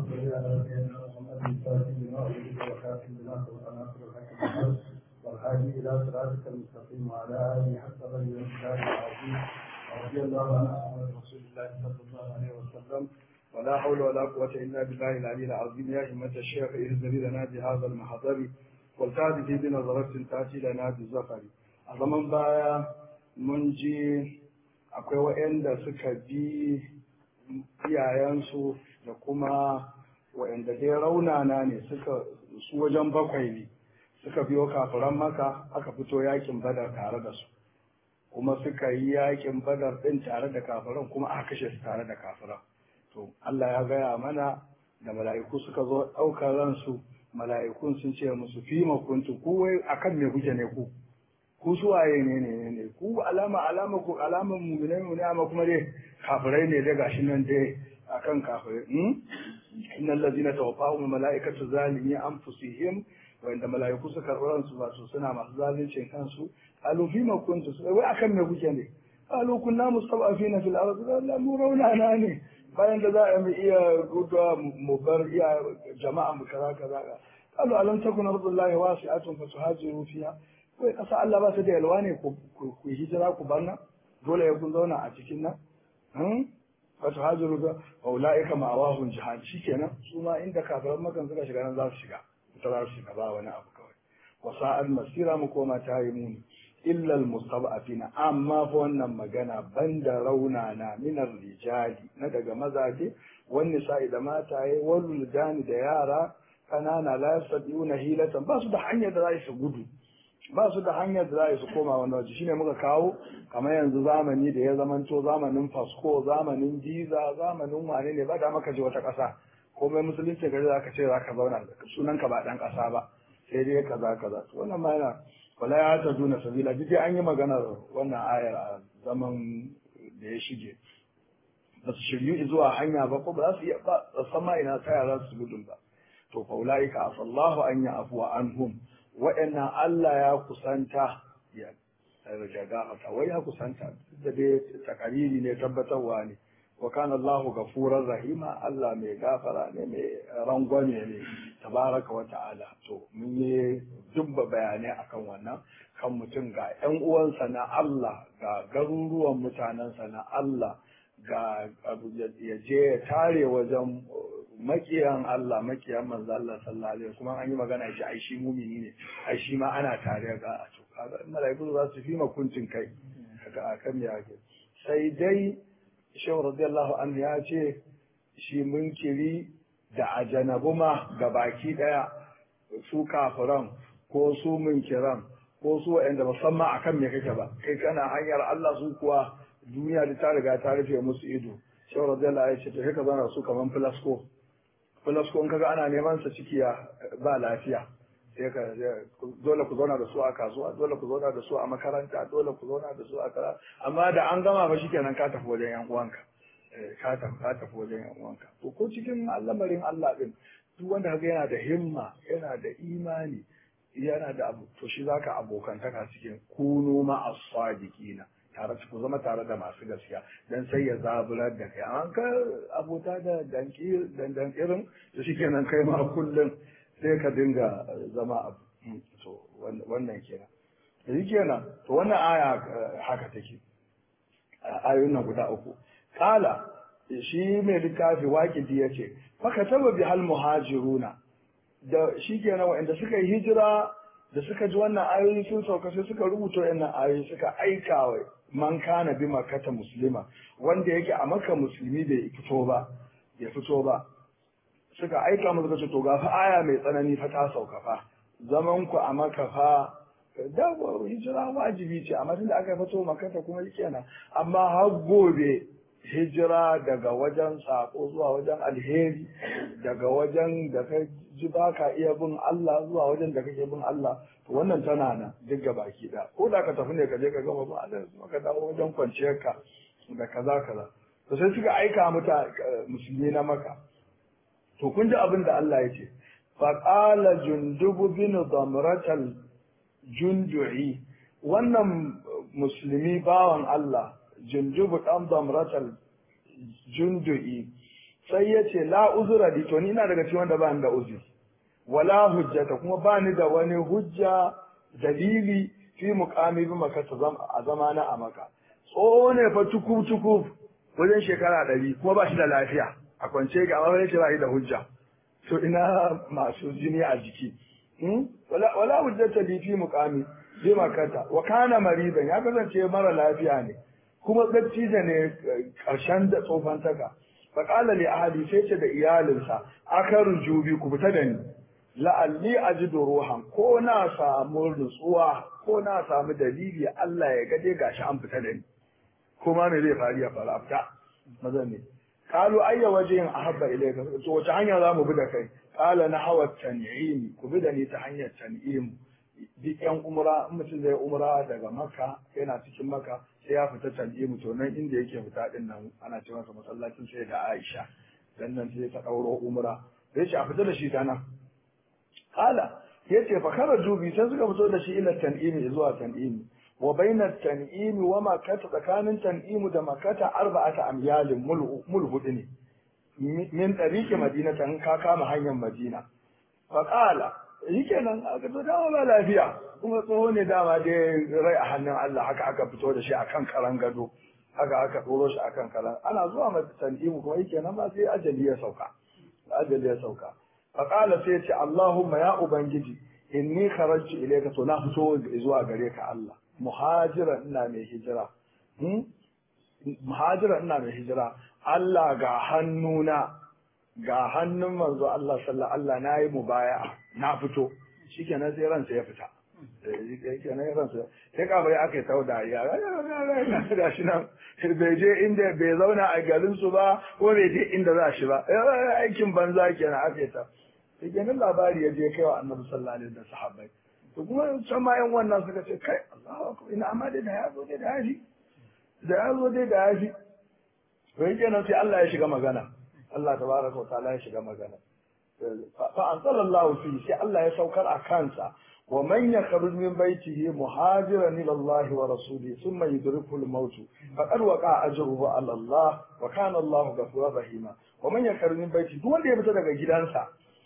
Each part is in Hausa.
صل على سيدنا محمد الفاتح لما أولد وكافي لما سبق ناصر الحق بالحق والهادي إلى صراطك المستقيم وعلى آله حتى غير الإسلام العظيم رضي الله عن أصحاب رسول الله صلى الله عليه وسلم ولا حول ولا قوة إلا بالله العلي العظيم يا همة الشيخ اهزري لنا بهذا المحضر والتعد في بنظرة تأتي لنا بالزفر أظمن بايا منجي akwai waɗanda suka bi iyayensu da kuma waɗanda dai raunana ne suka su wajen bakwai ne suka biyo kafiran maka aka fito yakin badar tare da su kuma suka yi yakin badar ɗin tare da kafiran kuma aka kashe su tare da kafiran to Allah ya gaya mana da mala'iku suka zo ɗaukar ransu mala'ikun sun ce musu fi makuntu ku wai akan me kuke ne ku ku suwaye ne ne ne ku alama alama ku alaman mu'minai ne amma kuma dai kafirai ne dai gashi nan dai akan kafirai hmm innal ladina tawaffahum malaikatu zalimi anfusihim wa inda malaiku suka karɓi ransu ba su suna masu zalincin kansu qalu fi ma kuntu wai akan me kuke ne qalu kunna mustad'afina fil ardi la mu raunana ne bayan da za a mu iya guduwa mu bar iya jama'a mu kaza kaza qalu alam takun ardullahi wasi'atun fatuhajiru fiha kai ƙasa Allah ba su da yalwa ne ku hijira ku bar nan dole ya kun zauna a cikin nan wato hajiru ga ulaika ma'awahun jihad shikenan su ma inda kafiran makan suka shiga nan za su shiga ita za su shiga ba wani abu kawai wa sa'al masira mu koma ta yi muni illa almustab'afina amma fa wannan magana banda rauna na minar rijali na daga mazaje wani sa'i da mataye wal da yara kanana la yastati'una hilatan ba su da hanyar da za su gudu ba su da hanyar da za su koma wani waje shine muka kawo kamar yanzu zamani da ya zamanto zamanin fasko zamanin jiza zamanin wane ne ba da maka je wata ƙasa komai musulunci gari za ka ce za ka zauna sunan ka ba ɗan ƙasa ba sai dai kaza kaza to wannan ma yana wala ya ta duna sabila duk an yi maganar wannan ayar a zaman da ya shige ba su shiryu zuwa hanya ba ko ba za su iya ba san ma ina ta yara su gudun ba to fa ulaika afallahu an ya afuwa anhum waɗannan Allah ya kusanta ya rajaga a wai ya kusanta da dai takariri ne tabbatarwa ne wa kana Allah gafurar rahima Allah mai gafara ne mai rangwame ne tabaraka wa ta'ala to mun yi dubba bayanai akan wannan kan mutum ga ƴan uwansa na Allah ga garuruwan mutanensa na Allah ga ya je ya tare wajen makiyan Allah makiyan manzo Allah sallallahu alaihi kuma an yi magana shi ai shi mumini ne ai shi ma ana tare ga a to kaga malaiku za su fi makuncin kai kaga akan ya ke sai dai shehu radiyallahu anhu ya ce shi munkiri da ajanabu ma ga baki daya su kafiran ko su munkiran ko su wa'anda musamman akan me kake ba kai kana hanyar Allah su kuwa duniya da ta riga ta rufe musu ido shehu radiyallahu ya ce to haka zana su kaman filasko filasko in kaga ana neman sa ciki ba lafiya sai ka dole ku zauna da su a kasuwa dole ku zauna da su a makaranta dole ku zauna da su a kara amma da an gama ba shikenan ka tafi wajen yan uwanka ka tafi ka tafi wajen yan uwanka to ko cikin lamarin Allah din duk wanda kaga yana da himma yana da imani yana da abu to shi zaka abokantaka cikin kunu ma as-sadiqina tare ku zama tare da masu gaskiya dan sai ya zaburar da kai an ka abota da danki dandan irin to shikenan kai ma kullum sai ka dinga zama abu to wannan kenan yanzu kenan to wannan aya haka take ayoyin nan guda uku kala shi mai littafi waƙidi ya ce faka taba bi hal muhajiruna da shi kenan wa'anda suka yi hijira da suka ji wannan ayoyi sun sauka sai suka rubuta wannan ayoyi suka aika wa man kana bi makata muslima wanda yake a maka musulmi bai fito ba ya fito ba suka aika mu suka ce to ga fa aya mai tsanani fa ta sauka fa zaman ku a maka fa da hijira wajibi ce amma tunda aka fito makata kuma kenan amma har gobe hijira daga wajen sako zuwa wajen alheri daga wajen da ka ji ba ka iya bin Allah zuwa wajen da kake bin Allah to wannan tana nan duk ga baki da ko da ka tafi ne ka je ka gama ba Allah kuma ka dawo wajen kwanciyar ka da kaza kaza to sai suka aika muta musulmi na maka to kun ji abin da Allah ya ce fa qala jundubu bin damratal jundu'i wannan musulmi bawan Allah jundubu dan damratal jundu'i sai ya ce la uzura di to ni ina daga cikin wanda ba ni da uzuri wala hujjata kuma ba ni da wani hujja dalili fi muqami bi maka a zamana a maka tsoho ne fa tukub tukub wajen shekara ɗari kuma ba shi da lafiya a kwance ga amma ce ba shi da hujja to ina masu jini a jiki wala hujjata li fi muqami bi makata wa kana maridan ya kasance mara lafiya ne kuma dattijo ne karshen da tsofantaka fa qala li ahli sai ce da iyalinsa akaru jubi ku fita da ni la'alli ajidu ruhan ko na samu nutsuwa ko na samu dalili Allah ya gaje gashi an fita da ni kuma me zai faru ya faru afta mazan ne qalu ayya wajhin ahabba ilayka to wace hanya za mu bi da kai qala na hawa tan'im ku bi da ni ta hanyar tan'im duk yan umra in mutum zai umra daga makka yana cikin makka sai ya fita tan'im to nan inda yake fita din nan ana ce masa masallacin sai da Aisha dan nan sai ta dauro umra sai ce a fita da shi ta nan qala yace fa kharaju bi sai suka fito da shi ila tan'im zuwa tan'im wa baina tan'im wa makkah tsakanin tan'im da makkah arba'ata amyalin mul hudu ne min tariqi madinata in ka kama hanyar madina fa qala shikenan aka to dama ba lafiya kuma tsoho ne dama dai rai a hannun Allah haka aka fito da shi akan karan gado haka aka ɗoro shi akan karan ana zuwa mata tan'imu kuma yake nan ma sai ajali ya sauka ajali ya sauka fa qala sai ya ce Allahumma ya ubangiji inni kharajtu ilayka to na fito zuwa gare ka Allah muhajira ina mai hijira muhajira ina mai hijira Allah ga hannuna ga hannun manzo Allah sallallahu Allah na yi mubaya'a na fito shikenan sai ransa ya fita shikenan ransa sai ka bai aka tau da ya ga shi nan bai je inda bai zauna a garin su ba ko bai je inda za shi ba aikin banza kenan aka ta shikenan labari ya je kai wa annabi sallallahu alaihi wasallam sahabbai to kuma can ma yan wannan suka ce kai Allahu akbar ina amma dai da ya zo dai da yafi da ya zo dai da yafi to kenan sai Allah ya shiga magana Allah tabaraka wa ta'ala ya shiga magana fa anzalallahu fi sai Allah ya saukar a kansa wa man yakhruj min baytihi muhajiran ila Allah wa rasulihi thumma yudrikuhu al-maut faqad waqa ajruhu ala Allah wa kana Allah ghafurur rahima wa man yakhruj min baytihi duk wanda ya fita daga gidansa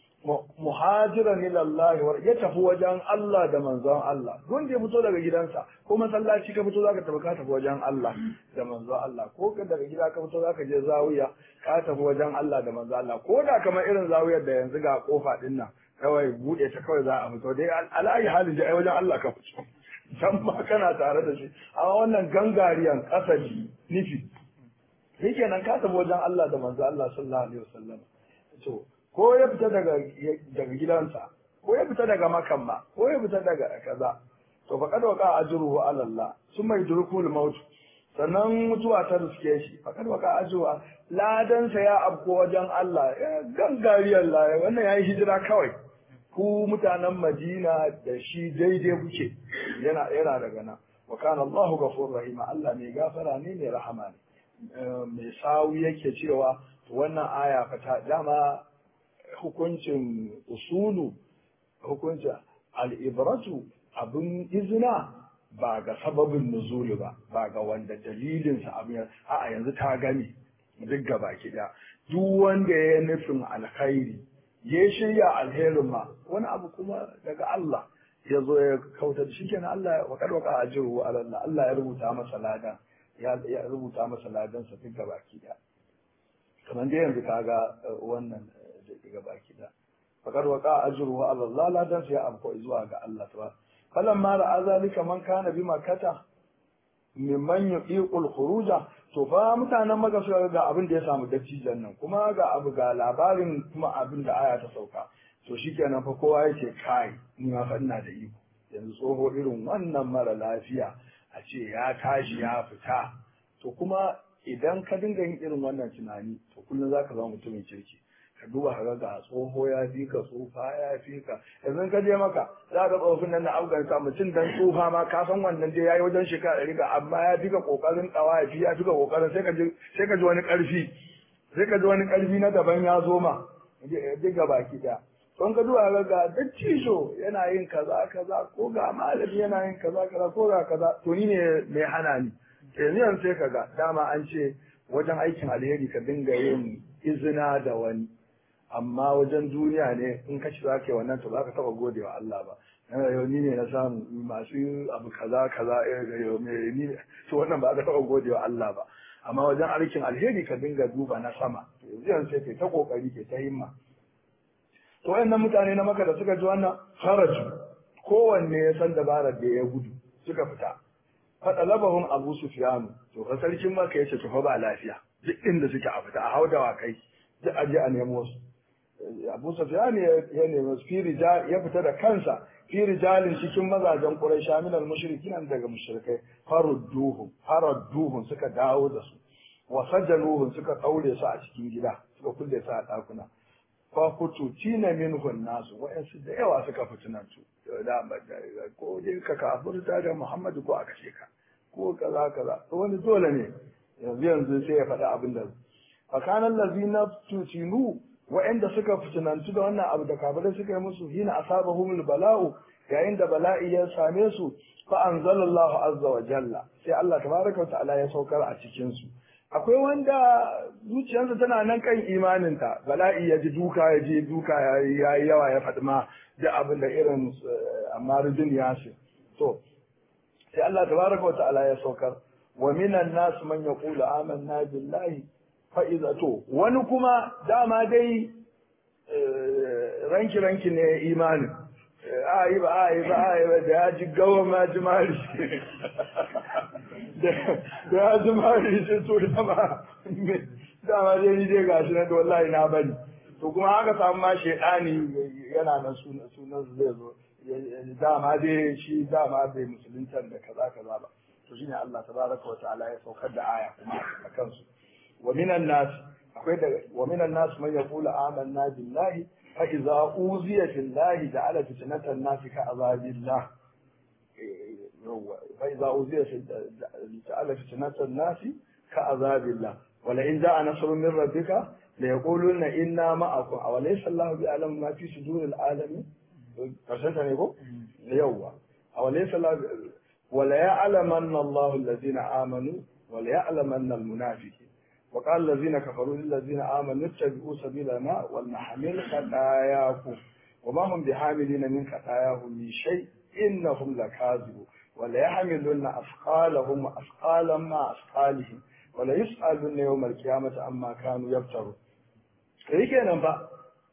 muhajiran ila Allah ya tafi wajen Allah da manzon Allah don ya fito daga gidansa ko masallaci ka fito zaka tafi ka tafi wajen Allah da manzon Allah ko ka daga gida ka fito zaka je zawiya ka tafi wajen Allah da manzon Allah ko da kamar irin zawiyar da yanzu ga kofa din nan kawai bude ta kawai za a fito dai alayi halin da ai wajen Allah ka fito can ma kana tare da shi amma wannan gangariyan kasali nufi yake nan ka tafi wajen Allah da manzon Allah sallallahu alaihi wasallam to ko ya fita daga daga gidansa ko ya fita daga makamma ko ya fita daga kaza to fa kad waqa ajruhu ala Allah summa yudrikul maut sannan mutuwa ta riske shi fa kad waqa ajruhu ladan sa ya abko wajen Allah gangariyar la wannan yayi hijira kawai ku mutanen Madina da shi daidai kuke yana yana daga nan wa kana Allahu ghafurur rahim Allah mai gafara ne mai rahama ne mai sawu yake cewa wannan aya fa ta dama hukuncin usulu hukuncin al'ibratu abin izina ba ga sababin nuzuli ba ba ga wanda dalilinsa abin a yanzu ta gani duk gaba kiɗa duk wanda ya nufin alkhairi ya shirya alherin ma wani abu kuma daga Allah ya zo ya kautar shi kenan Allah wa karwaka ajiru Allah Allah ya rubuta masa ladan ya rubuta masa ladan sa duk gaba kiɗa kamar da yanzu kaga wannan daga baki da fakar waka ajruhu ala Allah la dan sai amko zuwa ga Allah ta falan ma ra'a zalika man kana bi makata mimman yuqiqul khuruja to fa mutanen maka suka ga abin da ya samu dattijan nan kuma ga abu ga labarin kuma abin da aya ta sauka to shikenan fa kowa yake kai ni ma fa ina da iko yanzu tsoho irin wannan mara lafiya a ce ya tashi ya fita to kuma idan ka dinga yin irin wannan tunani to kullum zaka zama mutumin kirki ka duba ka ga tsoho ya fi ka tsufa ya fi ka yanzu ka je maka za ka tsofin nan na afghanistan mutum dan tsufa ma ka san wannan dai yayi wajen shekara ɗari ga amma ya fi ka kokarin tsawa ya fi ya fi ka kokarin sai ka ji sai ka ji wani ƙarfi sai ka ji wani ƙarfi na daban ya zo ma duk ga baki ɗaya don ka duba ga ga dattijo yana yin kaza kaza ko ga malami yana yin kaza kaza ko ga kaza to ni ne mai hana ni yanzu yanzu sai ka ga dama an ce wajen aikin alheri ka dinga yin izina da wani amma wajen duniya ne in ka ci za ka yi wannan to za ka taɓa gode wa Allah ba yau ni ne na samu masu abu kaza kaza yau ni ne to wannan ba ka taɓa gode wa Allah ba amma wajen aikin alheri ka dinga duba na sama yanzu yanzu sai kai ta kokari ke ta himma to wayannan mutane na maka da suka ji wannan haraju kowanne ya san dabarar da ya gudu suka fita faɗa labahun abu sufiyanu to ka sarkin maka ya ce to fa ba lafiya duk inda suke a fita a haudawa kai duk a je a nemo su abu sufyan ya nemi fi rijal ya fita da kansa fi rijalin cikin mazajen quraisha min al mushrikin daga mushrikai farudduhum farudduhum suka dawo da su wa sajanuhum suka daure su a cikin gida suka kulle su a dakuna fa kutu tina minhun nasu wa'ansu da yawa suka fitinan su da ko dai ka kafirta da Muhammadu ko a kashe ka ko kaza kaza wani dole ne yanzu yanzu sai ya faɗi abin da fa kana allazina tutinu wa'anda suka fitinantu da wannan abu da kafirai suka yi musu hina asabahumul bala'u yayin da bala'i ya same su fa anzalallahu azza wa jalla sai Allah tabaraka wa ta'ala ya saukar a cikin su akwai wanda zuciyarsa tana nan kan imaninta bala'i ya ji duka ya ji duka ya yi yawa ya faɗi ma da abin da irin amma rijin ya ce to sai Allah tabaraka wa ta'ala ya saukar wa minan nas man yaqulu amanna billahi fa idza to wani kuma dama dai ranki ranki ne imanin a yi ba a yi ba a yi ba da ya ji gawa ma ji mari da ya ji mari sai to dama dama dai ni dai gashi na da wallahi na bani to kuma haka samu ma shedani yana nan sunan sunan zai zo dama dai shi dama bai musuluntar da kaza kaza ba to shine Allah tabaraka wa ta'ala ya saukar da aya kuma a kansu wa minan nas akwai da wa minan nas man yaqulu amanna billahi fa idza uziya fillahi ja'ala fitnatan nas ka azabillah fa idza uziya ja'ala fitnatan nas ka azabillah wa la in ja'a nasrun min rabbika la yaquluna inna ma'akum aw laysa Allahu bi'alam ma fi suduril alamin karshen ta ne ko yawwa aw laysa Allahu wa la ya'lamanna Allahu alladhina amanu wa la ya'lamanna al-munafiqin وقال الذين كفروا للذين آمنوا اتبعوا سبيلنا ولنحمل خطاياكم وما هم بحاملين من خطاياهم من شيء إنهم لكاذبون وليحملن أثقالهم وأثقالا مع أثقالهم وليسألن يوم القيامة عما كانوا يفترون kai kenan ba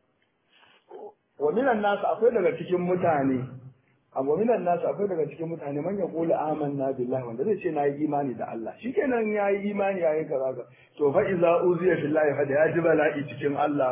wa minan nasu akwai daga cikin mutane amma minan nasu akwai daga cikin mutane man yaqulu amanna billahi wanda zai ce nayi imani da Allah shikenan yayi imani yayi kaza ka to fa iza uziya billahi fa da ya ji bala'i cikin Allah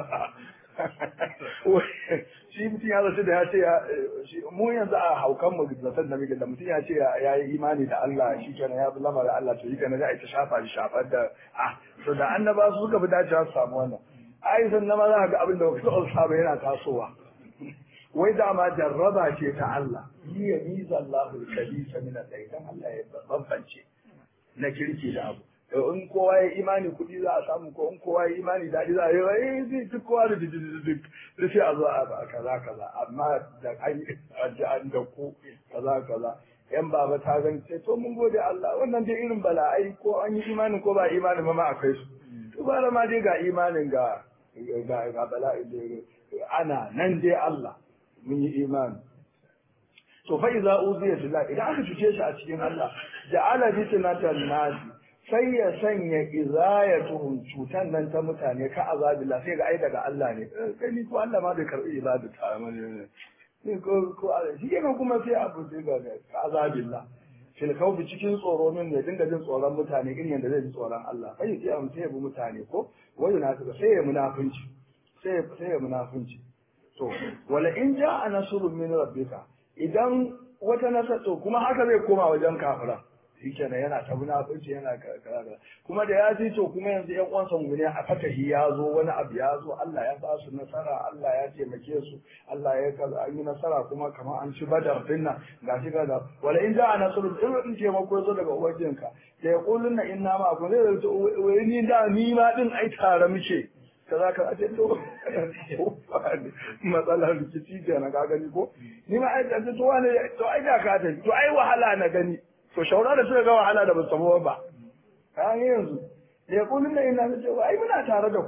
shi mutum ya zace da ya ce mu yanzu a haukan mu zaton da muke da mutum ya ce ya yi imani da Allah shikenan ya bi lamarin Allah to shikenan za a ta shafa shi shafar da ah to da annaba su suka fi dacewa su samu wannan ai sannan ma za ka ga abin da ba ka saba yana tasowa wai dama jarraba ce ta Allah yi ya miza Allahul kabisa min al-idan Allah ya bambance na kirki da abu in kowa ya imani kuɗi za a samu ko in kowa ya imani daɗi za a yi eh zai duk kowa da duk da sai a zo a kaza kaza amma da an yi an da ku kaza kaza yan baba ta gani sai to mun gode Allah wannan dai irin bala'ai ko an yi imanin ko ba imanin ma ma akwai su to ba ma dai ga imanin ga ga ga bala'i ana nan dai Allah mun yi imani to fa iza uziya fillah idan aka cuce shi a cikin Allah ja'ala fitnatan nas sai ya sanya izayatuhum cutan nan ta mutane ka azabillah sai ga ai daga Allah ne kai ni ko Allah ma bai karbi ibadu ta ne ne ko ko shi kenan kuma sai abu daga ka azabillah fil khawfi cikin tsoro min ya dinga jin tsoron mutane irin yadda zai ji tsoron Allah kai sai am sai ya bi mutane ko wai na sai ya munafunci sai sai ya munafunci to wala in ja'a nasrun min rabbika idan wata nasar to kuma haka zai koma wajen kafira shikenan yana ta munafurci yana kaza kuma da ya ji to kuma yanzu yan uwansa mu ne a fatahi ya zo wani abu ya zo Allah ya ba su nasara Allah ya taimake su Allah ya kaza an yi nasara kuma kamar an ci badar dinna gashi kaza wala in ja'a nasrun in in taimako zo daga ubangijinka da ya kulunna inna ma kun zai zo wai ni da ni ma din ai tare muke kaza ka ce to matsalar rikici ke na ka gani ko ni ma ai to wani to ai da ka ta to ai wahala na gani to shaura da suka ga wahala da ba su samu ba kayan yanzu da ya kulun da ina ce ai muna tare da ku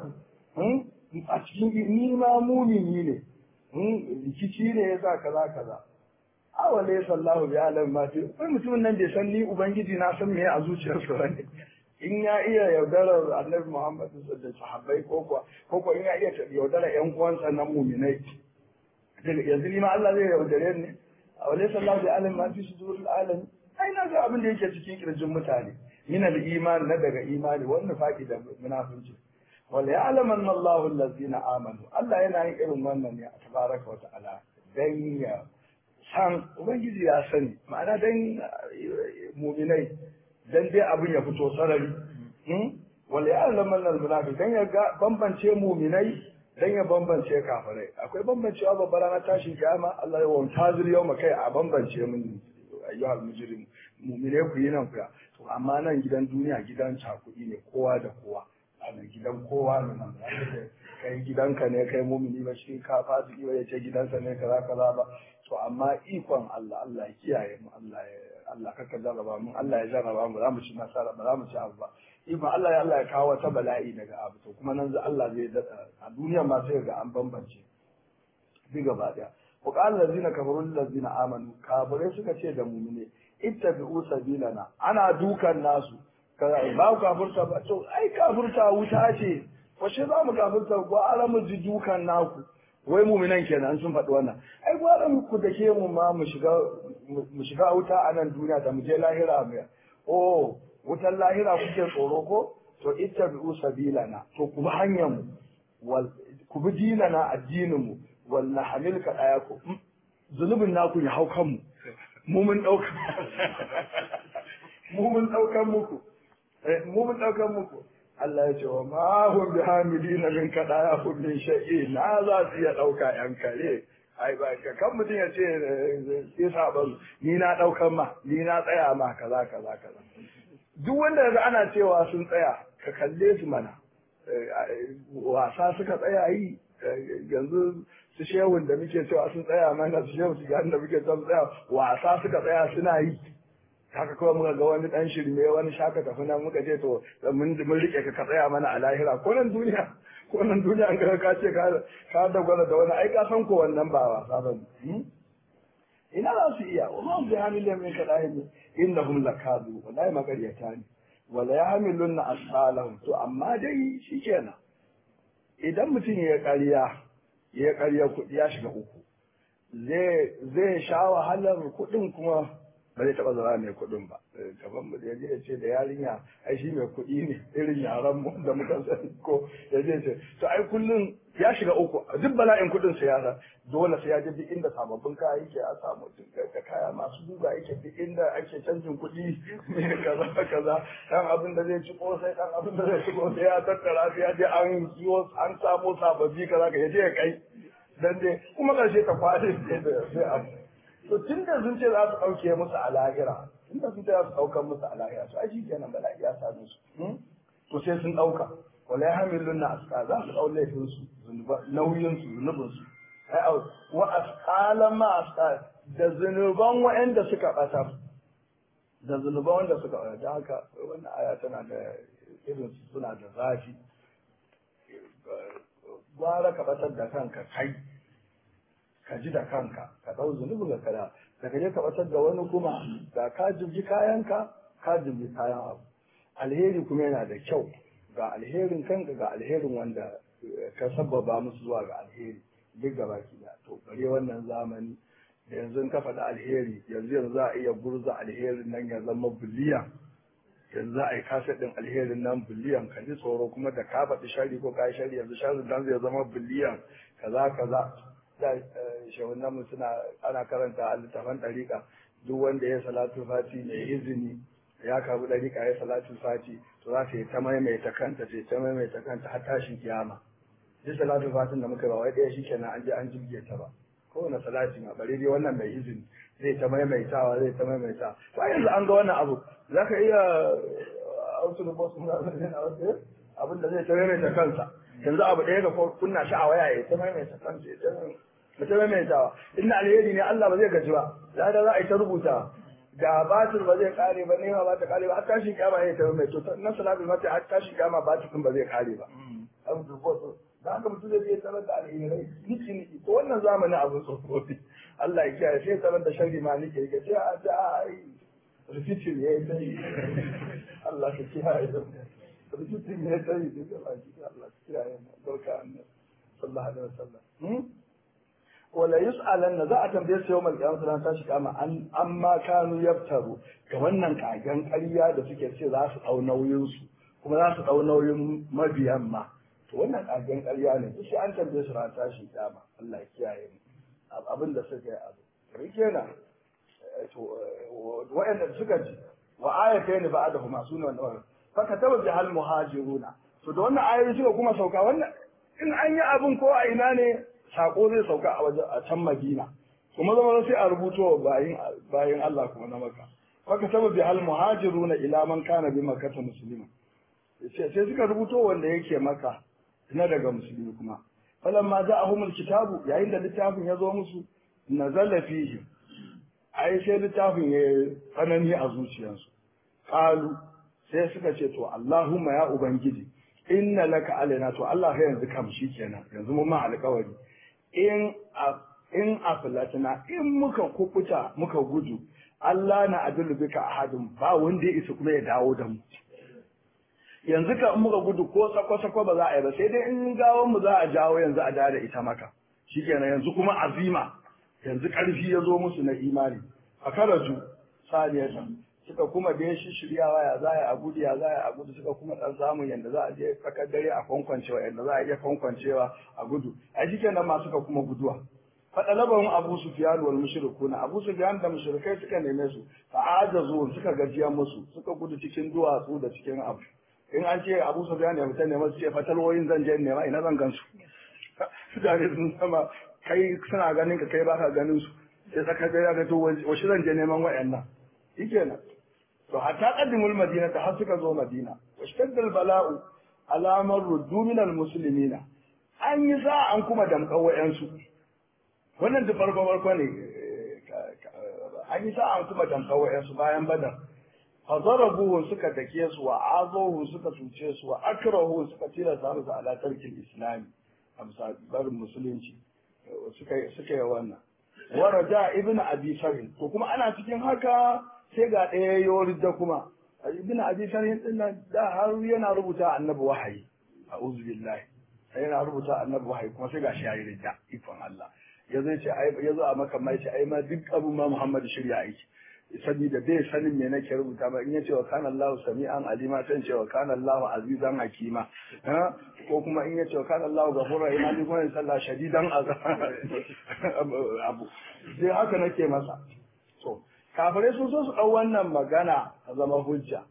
a cikin ni ma mumini ne rikici ne ya sa kaza kaza awale sallahu bi alam ma fi kai mutumin nan bai san ni ubangiji na san me a zuciyarsa bane in ya iya yaudarar annabi muhammad da sahabbai ko kuwa ko kuwa in ya iya yaudarar yan uwansa na muminai yanzu ni ma Allah zai yaudare ni awale sallahu bi alam ma fi sudurul alamin ai na ga abin da yake cikin kirjin mutane min al iman na daga imani wannan faki da munafinci wala ya'lamanna Allahu allazina amanu Allah yana yin irin wannan ne a tabaraka wa ta'ala dan ya san ubangiji ya sani ma'ana dan muminai dan dai abin ya fito sarari wala ya'lamanna al-munafiq dan ya ga bambance muminai dan ya bambance kafirai akwai bambancewa babbar ranar tashin kiyama Allah ya wanta zuri yau kai a bambance mun ayyuhal mujrim mu'mine ku yi nan ku to amma nan gidan duniya gidan cakudi ne kowa da kowa a gidan kowa ne nan kai gidanka ne kai mumini ba shi ka fasiki ba ya ce gidansa ne kaza kaza ba to amma ikon Allah Allah ya kiyaye mu Allah ya Allah kaka jarraba mu Allah ya jarraba mu za mu ci nasara ba za mu ci abu ba ikon Allah ya Allah ya kawo wata bala'i daga abu to kuma nan Allah zai dada a duniya ma sai ga an bambance bi gaba daya wa qala allazina kafaru allazina amanu kafirai suka ce da mu'mine ittabi'u sabilana ana dukan nasu ba ku kafurta ba to ai kafurta wuta ce washe za mu kafurta gwara mu ji dukan naku wai muminan kenan sun faɗi wannan ai gwara mu ku da ke mu ma mu shiga mu shiga wuta a nan duniya da mu je lahira mu oh wutan lahira kuke tsoro ko to ittabi'u sabilana to ku bi hanyar mu wal ku bi dinana addinin mu wal nahmilka ayaku zunubin naku ya hau kanmu mu mun dauka mu mun daukan muku mu mun ɗaukar muku Allah ya ce wa ma hum bi hamilina min kada ya hum min shay'i na za su iya ɗauka yan kare ai ba ka kan mutum ya ce sai saban ni na ɗaukar ma ni na tsaya ma kaza kaza kaza duk wanda yanzu ana cewa sun tsaya ka kalle su mana wasa suka tsaya yi yanzu su shehun da muke cewa sun tsaya mana su shehun su da muke cewa sun tsaya wasa suka tsaya suna yi haka kawai muka ga wani dan shirme wani shaka tafi nan muka ce to mun mun rike ka ka tsaya mana a lahira ko nan duniya ko nan duniya an ga ka ce ka ka dogara da wani ai ka san ko wannan ba wasa ba ina za su iya wa ma bi hamilin min kadahim innahum lakadu wallahi magaryata ne wala yahmilunna asqalahum to amma dai shikenan idan mutum ya ƙarya ya ƙarya kuɗi ya shiga uku zai zai sha wahalar kuɗin kuma ba zai taɓa zama mai kuɗin ba gaban mu ya je ya ce da yarinya ai shi mai kuɗi ne irin yaran mu da muka sani ko ya je ce to ai kullum ya shiga uku duk bala'in kuɗin sa yara dole sai ya je duk inda sababbin kaya yake a samu da kaya masu duba yake duk inda ake canjin kuɗi mai kaza kaza dan abin da zai ci kosai dan abin da zai ci kosai ya tattara sai ya je an yiwo an samo sababbi kaza ka ya je ya kai dan dai kuma karshe ta kwade sai abu to tun da sun ce za su ɗauke musu a lahira tun da sun ce za su ɗaukar musu a lahira to ai kenan bala'i ya same su to sai sun ɗauka wala ya hamilun na aska za su ɗau laifin su nauyin su zunubin su ai wa asqalan ma asqal da zunuban waɗanda suka ɓatar da zunuban wanda suka ɓatar da haka wannan aya tana da irin suna da zafi gwara ka ɓatar da kanka kai ka ji da kanka ka ɗau zunubin ka kada da ka je ka batar da wani kuma ga ka jirgi kayanka ka jirgi kayan abu alheri kuma yana da kyau ga alherin kanka ga alherin wanda ka sababa musu zuwa ga alheri duk gaba ki da to bare wannan zamani da yanzu ka faɗi alheri yanzu yanzu za a iya gurza alherin nan ya zama biliyan yanzu za a yi kasa ɗin alherin nan biliyan ka ji tsoro kuma da ka faɗi shari ko ka yi shari yanzu shari nan zai zama biliyan kaza kaza da shahunan mu suna ana karanta a littafan ɗariƙa duk wanda ya salatu fati mai izini ya karbi ɗariƙa ya salatu fati to za ta yi ta maimaita kanta ce ta maimaita kanta har tashin kiyama duk salatu fatin da muka ba wai ɗaya shikenan an je an jirge ta ba kowane salati ma bare dai wannan mai izini zai ta maimaitawa zai ta maimaita to yanzu an ga wannan abu za ka iya autu da bosu na abin da zai ta maimaita kansa yanzu abu ɗaya ga kunna shi a waya ya ta maimaita kansa ya ta mutum maimaitawa inna alheri ne Allah ba zai gaji ba da da za a yi ta rubuta da batir ba zai kare ba nema ba ta kare ba har tashin kiyama ya ta maimaito na salatul fati har tashin kiyama batir ba zai kare ba an dubo da haka mutum zai je tarar da alherai niki niki ko wannan zamani abin tsofaffi Allah ya kiyaye sai tarar da sharri ma niki niki sai a ta ai rikicin ya yi tsayi Allah ka kiyaye da rikicin ya yi tsayi da Allah ka kiyaye da barka annabi sallallahu alaihi wasallam wala yus'alanna za a tambaye su yawmal qiyamah ran tashi kama an amma kanu yaftaru ga wannan kagen ƙarya da suke ce za su dau nauyin su kuma za su dau nauyin mabiyan ma to wannan kagen ƙarya ne shi an tambaye su ran tashi kama Allah ya kiyaye mu abin da suka yi abu kenan to wa'anda suka ji wa ayatayn ba'dahuma sunan wannan fa kataba bihal muhajiruna to da wannan ayoyi suka kuma sauka wannan in an yi abin ko a ina ne sako zai sauka a wajen a can Madina kuma zama sai a rubuto bayin bayin Allah kuma na Makka faka taba bi al muhajiruna ila man kana bi makkah muslima sai sai suka rubuto wanda yake maka na daga musulmi kuma falamma ja'ahum al kitabu yayin da littafin ya zo musu nazala fihi ai sai littafin ya tsanani a zuciyarsu qalu sai suka ce to Allahumma ya ubangiji inna laka alaina to Allah ya yanzu kam shi kenan yanzu mun ma alƙawari in in aflatna in muka kukuta muka gudu Allah na adulu bika ahadin ba wanda ya isa kuma ya dawo da mu yanzu ka in muka gudu ko sako sako ba za a yi ba sai dai in gawon mu za a jawo yanzu a da ita maka shikenan yanzu kuma azima yanzu karfi ya zo musu na imani a karaju saniyatan suka kuma da shi shiryawa ya za a gudu ya za a gudu suka kuma dan samun yanda za a je tsakar dare a kwankwancewa yanda za a iya kwankwancewa a gudu a cikin nan ma suka kuma guduwa fadalabahum abu sufyan wal mushrikuna abu sufyan da mushrikai suka neme su fa ajazu suka gajiya musu suka gudu cikin duwatsu da cikin abu in an ce abu sufyan ya fita nema su ce fatalwoyin zan je nema ina zan gansu mutane sun sama kai suna ganin ka kai baka ganin su sai tsakar dare ga to wace zan je neman wayannan shikenan to hatta qaddimul madina ta har suka zo madina washtadda bala'u alamar ruddu min almuslimina an yi sa an kuma damkan wayansu wannan da farko farko ne an yi sa an kuma damkan wayansu bayan badar fa darabuhu suka dake su wa azahu suka tuce su wa akrahu suka tilasta musu ala tarkil islami amsa barin musulunci suka suka yi wannan wa raja ibnu abi sarin to kuma ana cikin haka sai ga ɗaya yawar da kuma ibn abi sanin din nan da har yana rubuta annabi wahayi a'udhu billahi sai yana rubuta annabi wahayi kuma sai ga shi yayi ridda ikon Allah yazo ce ai yazo a maka mai ce ai ma duk abu ma Muhammad shirya aiki saboda bai sanin me nake rubuta ba in yace wa kana Allahu sami'an alima sai ce wa kana Allahu azizan hakima ko kuma in yace wa kana Allahu ghafurur rahim ni kuma sallah shadidan abu sai haka nake masa to kafirai sun so su ɗau wannan magana a zama hujja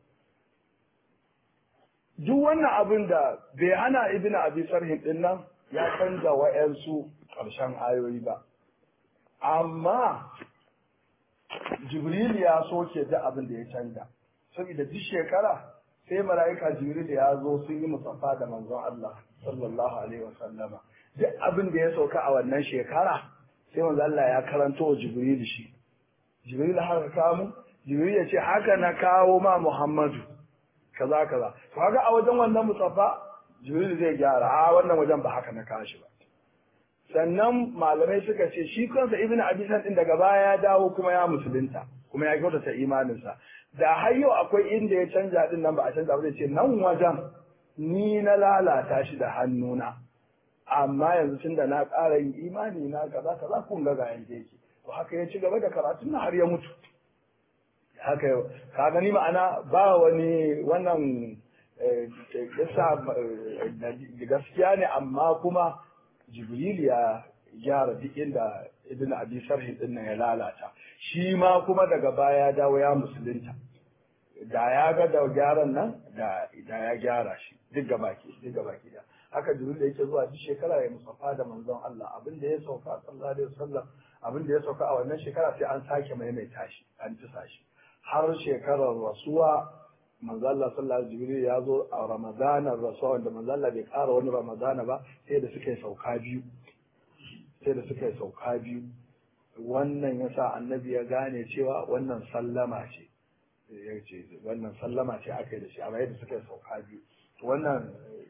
duk wannan abin da bai hana ibn abi sarhin din nan ya canza wa'yansu ƙarshen ayoyi ba amma jibril ya soke da abin da ya canza saboda duk shekara sai mala'ika jibril ya zo sun yi musaffa da manzon Allah sallallahu alaihi wa sallama duk abin da ya sauka a wannan shekara sai manzon Allah ya karanto wa jibril shi jibril haka kamu jibril ya ce haka na kawo ma muhammadu kaza kaza to haka a wajen wannan musaffa jibril zai gyara a wannan wajen ba haka na kawo shi ba sannan malamai suka ce shi kansa ibnu abisan din daga baya ya dawo kuma ya musulunta kuma ya kyautata imaninsa da har yau akwai inda ya canja din nan ba a canza ba zai ce nan wajen ni na lalata shi da hannuna amma yanzu tun da na ƙara yin imani na kaza kaza kun ga ga yanda yake to haka ya ci gaba da karatun har ya mutu haka ka gani ma'ana ba wani wannan kisa gaskiya ne amma kuma jibril ya gyara duk inda ibn abi sarhi din nan ya lalata shi ma kuma daga baya ya dawo ya musulunta da ya ga da gyaran nan da ya gyara shi duk gabaki duk gabaki da haka jibril yake zuwa duk shekara ya musafa da manzon Allah abin da ya sauka sallallahu alaihi wasallam abin da ya sauka a wannan shekara sai an sake maimaita shi an tisa shi har shekarar rasuwa manzo Allah sallallahu alaihi jibril ya zo a ramadanar rasuwa wanda manzo Allah bai ƙara wani ramadana ba sai da suka yi sauka biyu sai da suka yi sauka biyu wannan yasa annabi ya gane cewa wannan sallama ce ya ce wannan sallama ce aka yi da shi amma yadda suka yi sauka biyu wannan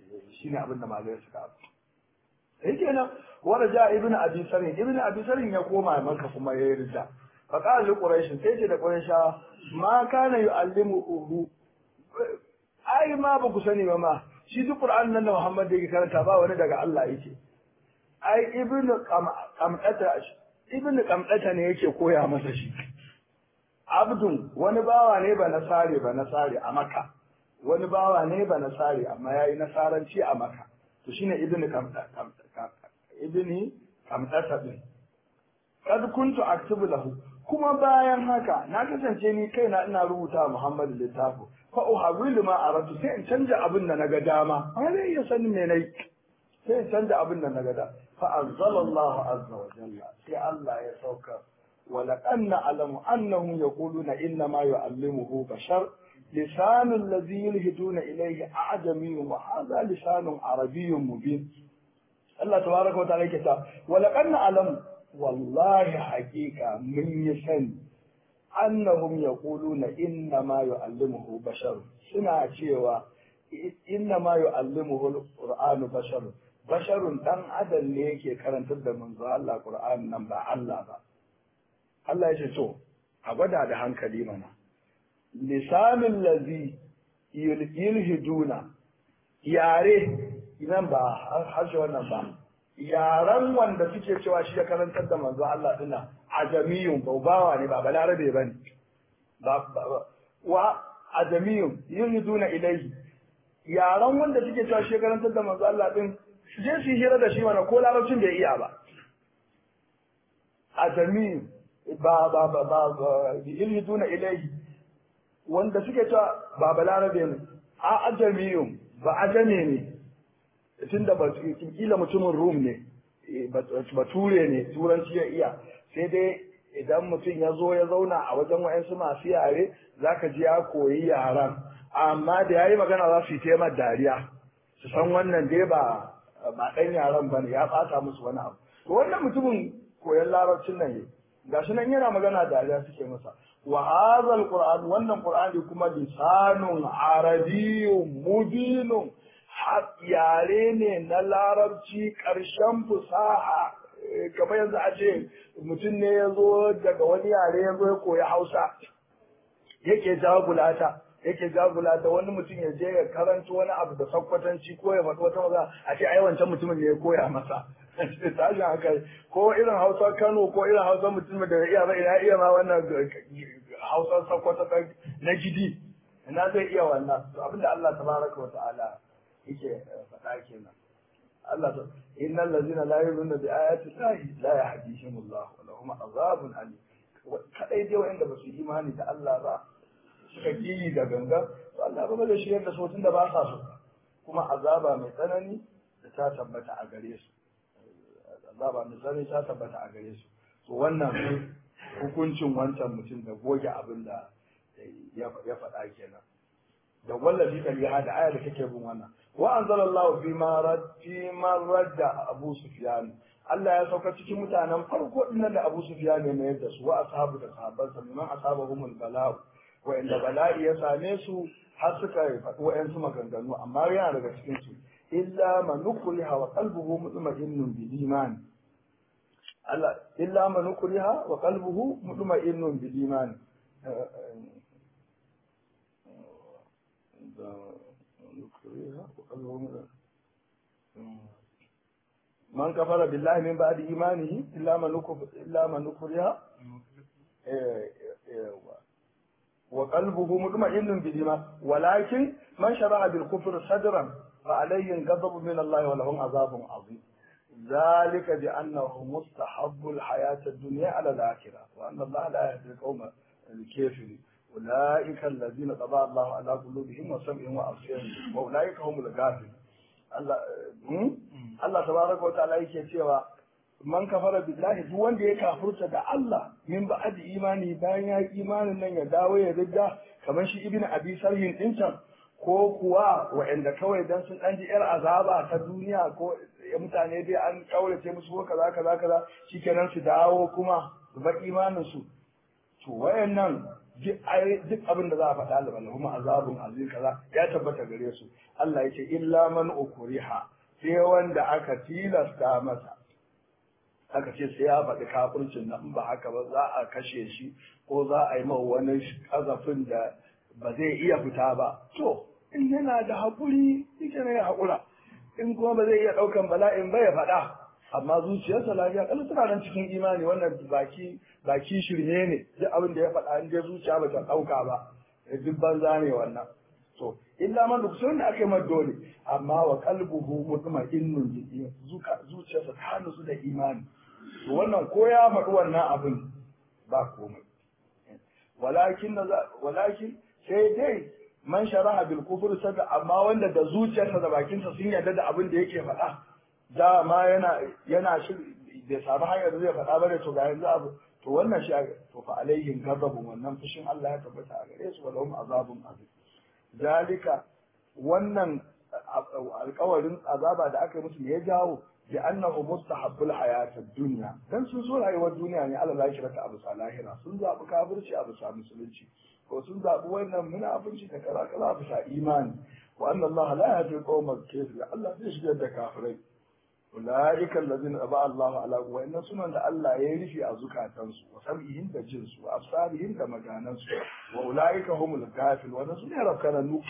shine abin da malai suka abu sai kenan wanda ja ibn abi sarin ibn abi sarin ya koma maka kuma ya yarda fa qala li quraish sai ce da quraisha ma kana yu'allimuhu ai ma ba ku sani ba ma shi duk qur'an nan da muhammad yake karanta ba wani daga Allah yake ai ibn qamdata ibn qamdata ne yake koya masa shi abdun wani bawa ne ba nasare ba nasare a makka wani bawa ne ba nasare amma yayi nasaranci a makka to shine ibn qamdata ibni kamtasa din kad kuntu aktubu lahu kuma bayan haka na kasance ni kaina ina rubuta Muhammadu littafi fa uhawilu ma aratu sai in canja abin da naga dama amma zai iya sanin me nayi sai in canja abin da naga da fa anzalallahu azza wa jalla sai Allah ya sauka ولقد نعلم أنهم يقولون إنما يعلمه بشر لسان الذي يلهدون إليه أعجمي وهذا لسان عربي مبين Allah tabaraka wa ta'ala yake ta wala qad na'lam wallahi haqiqa mun yi sani annahum yaquluna inna ma yu'allimuhu bashar suna cewa inna ma yu'allimuhu alqur'anu bashar basharun dan adam ne yake karantar da manzo Allah qur'an nan ba Allah ba Allah ya ce to a gwada da hankali mana lisanul ladhi yulhiduna yare idan ba harshe wannan ba yaran wanda suke cewa shi ya karantar da manzo Allah dinnan ajamiyun baubawa ne ba balarabe bane ba wa ajamiyun yuriduna ilayhi yaran wanda suke cewa shi ya karantar da manzo Allah din su je su hira da shi mana ko larabcin bai iya ba ajamiyun ba ba ba ba yuriduna ilayhi wanda suke cewa ba balarabe ne a ajamiyun ba ajame ne tunda ba kila mutumin rum ne bature ne turanci ya iya sai dai idan mutum ya zo ya zauna a wajen wa'yansu masu yare zaka ji ya koyi yaran amma da ya yi magana za su yi taimar dariya su san wannan dai ba ba ɗan yaran ba ne ya ɓata musu wani abu to wannan mutumin koyon larabcin nan ne gashi nan yana magana dariya suke masa wa hadha alquran wannan qur'ani kuma lisanun arabiyyun mubinun yare ne na larabci ƙarshen fusaha kamar yanzu a ce mutum ne ya zo daga wani yare ya zo ya koyi hausa yake jagulata yake jagulata wani mutum ya je ya karanta wani abu da sakkwatanci ko ya faɗi wata maza a ce ai wancan mutumin ne ya koya masa tashin haka ko irin hausa kano ko irin hausa mutumin da ya iya ba ina iya ma wannan hausa sakkwata na gidi ina zai iya wannan to abinda Allah tabaraka wa ta'ala yake faɗa kenan Allah ta innal ladzina la yu'minuna bi ayati llahi la yahdihim Allah wa lahum azabun alim kadai dai wanda ba su imani da Allah ba suka kiyi da ganga to Allah ba zai shiryar da su tunda ba sa so kuma azaba mai tsanani da ta tabbata a gare su azaba mai tsanani ta tabbata a gare su to wannan hukuncin wancan mutum da goge abin da ya faɗa kenan da wallafi kaliha da aya da take bin wannan wa anzalallahu fi ma rad fi ma radda Abu Sufyan Allah ya sauka cikin mutanen farko dinnan da Abu Sufyan ne mayar da su wa ashabu da sahabban sa liman asabahumul bala wa inda bala'i ya same su har suka faɗi wa'yansu maganganu amma yana daga cikin su illa man nukriha wa qalbuhu mutma'innun bil iman Allah illa man nukriha wa qalbuhu mutma'innun bil iman من كفر بالله من بعد إيمانه إلا من نكر إلا من نكرها وقلبه مطمئن بالإيمان ولكن من شرع بالكفر صدرا فعليهم غضب من الله ولهم عذاب عظيم ذلك بأنه مستحب الحياة الدنيا على الآخرة وأن الله لا يهدي القوم الكافرين أولئك الذين طبع الله على قلوبهم وسمعهم وأبصارهم وأولئك هم الغافلون Allah Allah tabaraka wa ta'ala yake cewa man kafara billahi duk wanda ya kafurta da Allah min ba'd imani bayan ya yi imanin nan ya dawo ya ridda kamar shi ibnu abi sarhin din can ko kuwa wa'anda kawai dan sun dan ji yar azaba ta duniya ko mutane dai an kaurace musu ko kaza kaza kaza shikenan su dawo kuma su bar imanin su to wayannan duk abin da za a faɗa da bala kuma azabun azim kaza ya tabbata gare su Allah ya ce illa man ukriha sai wanda aka tilasta masa aka ce sai ya faɗi kafircin nan ba haka ba za a kashe shi ko za a yi mawa wani kazafin da ba zai iya fita ba to in yana da haƙuri yake ne ya haƙura in kuma ba zai iya ɗaukan bala'in ba ya faɗa amma zuciyarsa lafiya kalau tana nan cikin imani wannan baki baki shirme ne duk abin da ya faɗa in dai zuciya ba ta ɗauka ba duk banza ne wannan to illa man duk sun da aka yi dole amma wa qalbuhu mutma'innun bi zuka zuciyarsa ta nutsu da imani to wannan ko ya faɗi wannan abin ba komai walakin walakin sai dai man sharaha bil kufr sada amma wanda da zuciyarsa da bakinsa sun yarda da abin da yake faɗa dama yana yana shi bai samu hanyar da zai faɗa ba ne to ga yanzu abu to wannan shi to fa alaihim ghadabun wannan fushin Allah ya tabbata a gare su walahum azabun azim zalika wannan alƙawarin azaba da aka yi musu ya jawo bi annahu mustahabbul hayatad dunya dan sun so rayuwar duniya ne Allah lahira ta abu lahira sun zabi kafirci abu sa musulunci ko sun zabi wannan munafunci da kaza kaza abu sa imani wa anna Allah la yahdi qaumal kafir Allah zai shigar da kafirai ulaika allazina aba Allah ala wa inna sunan da Allah ya rufe a zukatansu wa sam'ihim da jinsu wa absarihim da maganansu wa ulaika humul ghafil wa nasu ne rafkananu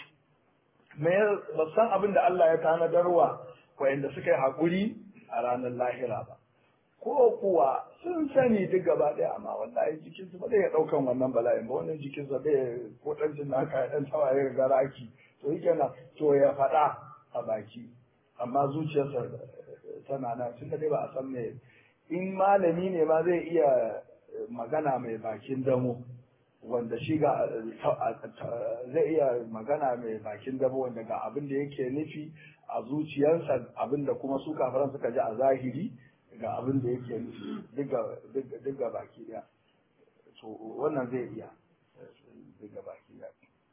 me ba san abin da Allah ya tanadarwa wa'anda suka yi haƙuri a ranar lahira ba ko kuwa sun sani duk gaba ɗaya amma wallahi jikinsu ba zai iya ɗaukan wannan bala'in ba wannan jikinsa bai ko ɗan jin naka ya ɗan tawaye ga raki to yi kenan to ya faɗa a baki amma zuciyarsa tana nan tun da dai ba a san me in malami ne ma zai iya magana mai bakin damo wanda shi ga zai iya magana mai bakin damo wanda ga abin da yake nufi a zuciyarsa abin da kuma su kafaran suka ji a zahiri ga abin da yake nufi duk ga baki daya to wannan zai iya duk ga baki daya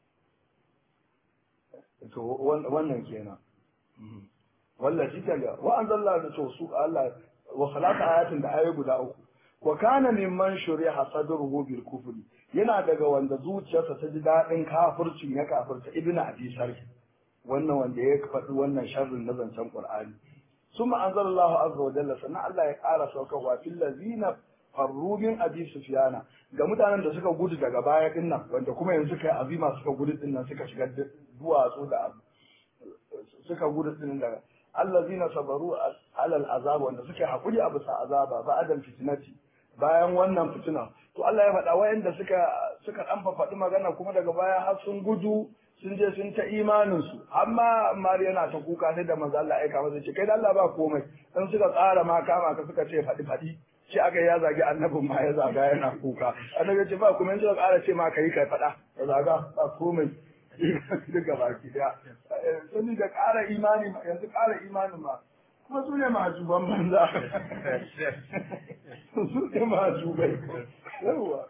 to wannan kenan wallah shi kaga wa anzalla da to su Allah wa khalaqa ayatin da ayoyi guda uku wa kana mimman shuriha sadruhu bil kufri yana daga wanda zuciyarsa ta ji dadin kafircin ya kafirta ibnu abi sarh wannan wanda ya faɗi wannan sharrin na zancen qur'ani summa anzalallahu azza wa jalla sannan Allah ya ƙara saukarwa fil ladina farru min abi sufyana ga mutanen da suka gudu daga baya din nan wanda kuma yanzu kai azima suka gudu din nan suka shiga duwatsu da suka gudu din daga allazina sabaru alal azab wanda suke hakuri a bisa azaba ba'dal fitnati bayan wannan fitina to Allah ya faɗa wayanda suka suka dan faɗi magana kuma daga baya har sun gudu sun je sun ta imanin su amma Mariya na ta kuka sai da manzo Allah ya aika masa ce kai da Allah ba komai dan suka tsara ma kama ka suka ce faɗi faɗi shi aka ya zagi annabin ma ya zaga yana kuka annabi ya ce ba komai suka ƙara ce ma kai kai faɗa ya zaga ba komai duka baki daya sani da ƙara imani yanzu ƙara imanin ma kuma su ne majuban banza su ne majubai yawa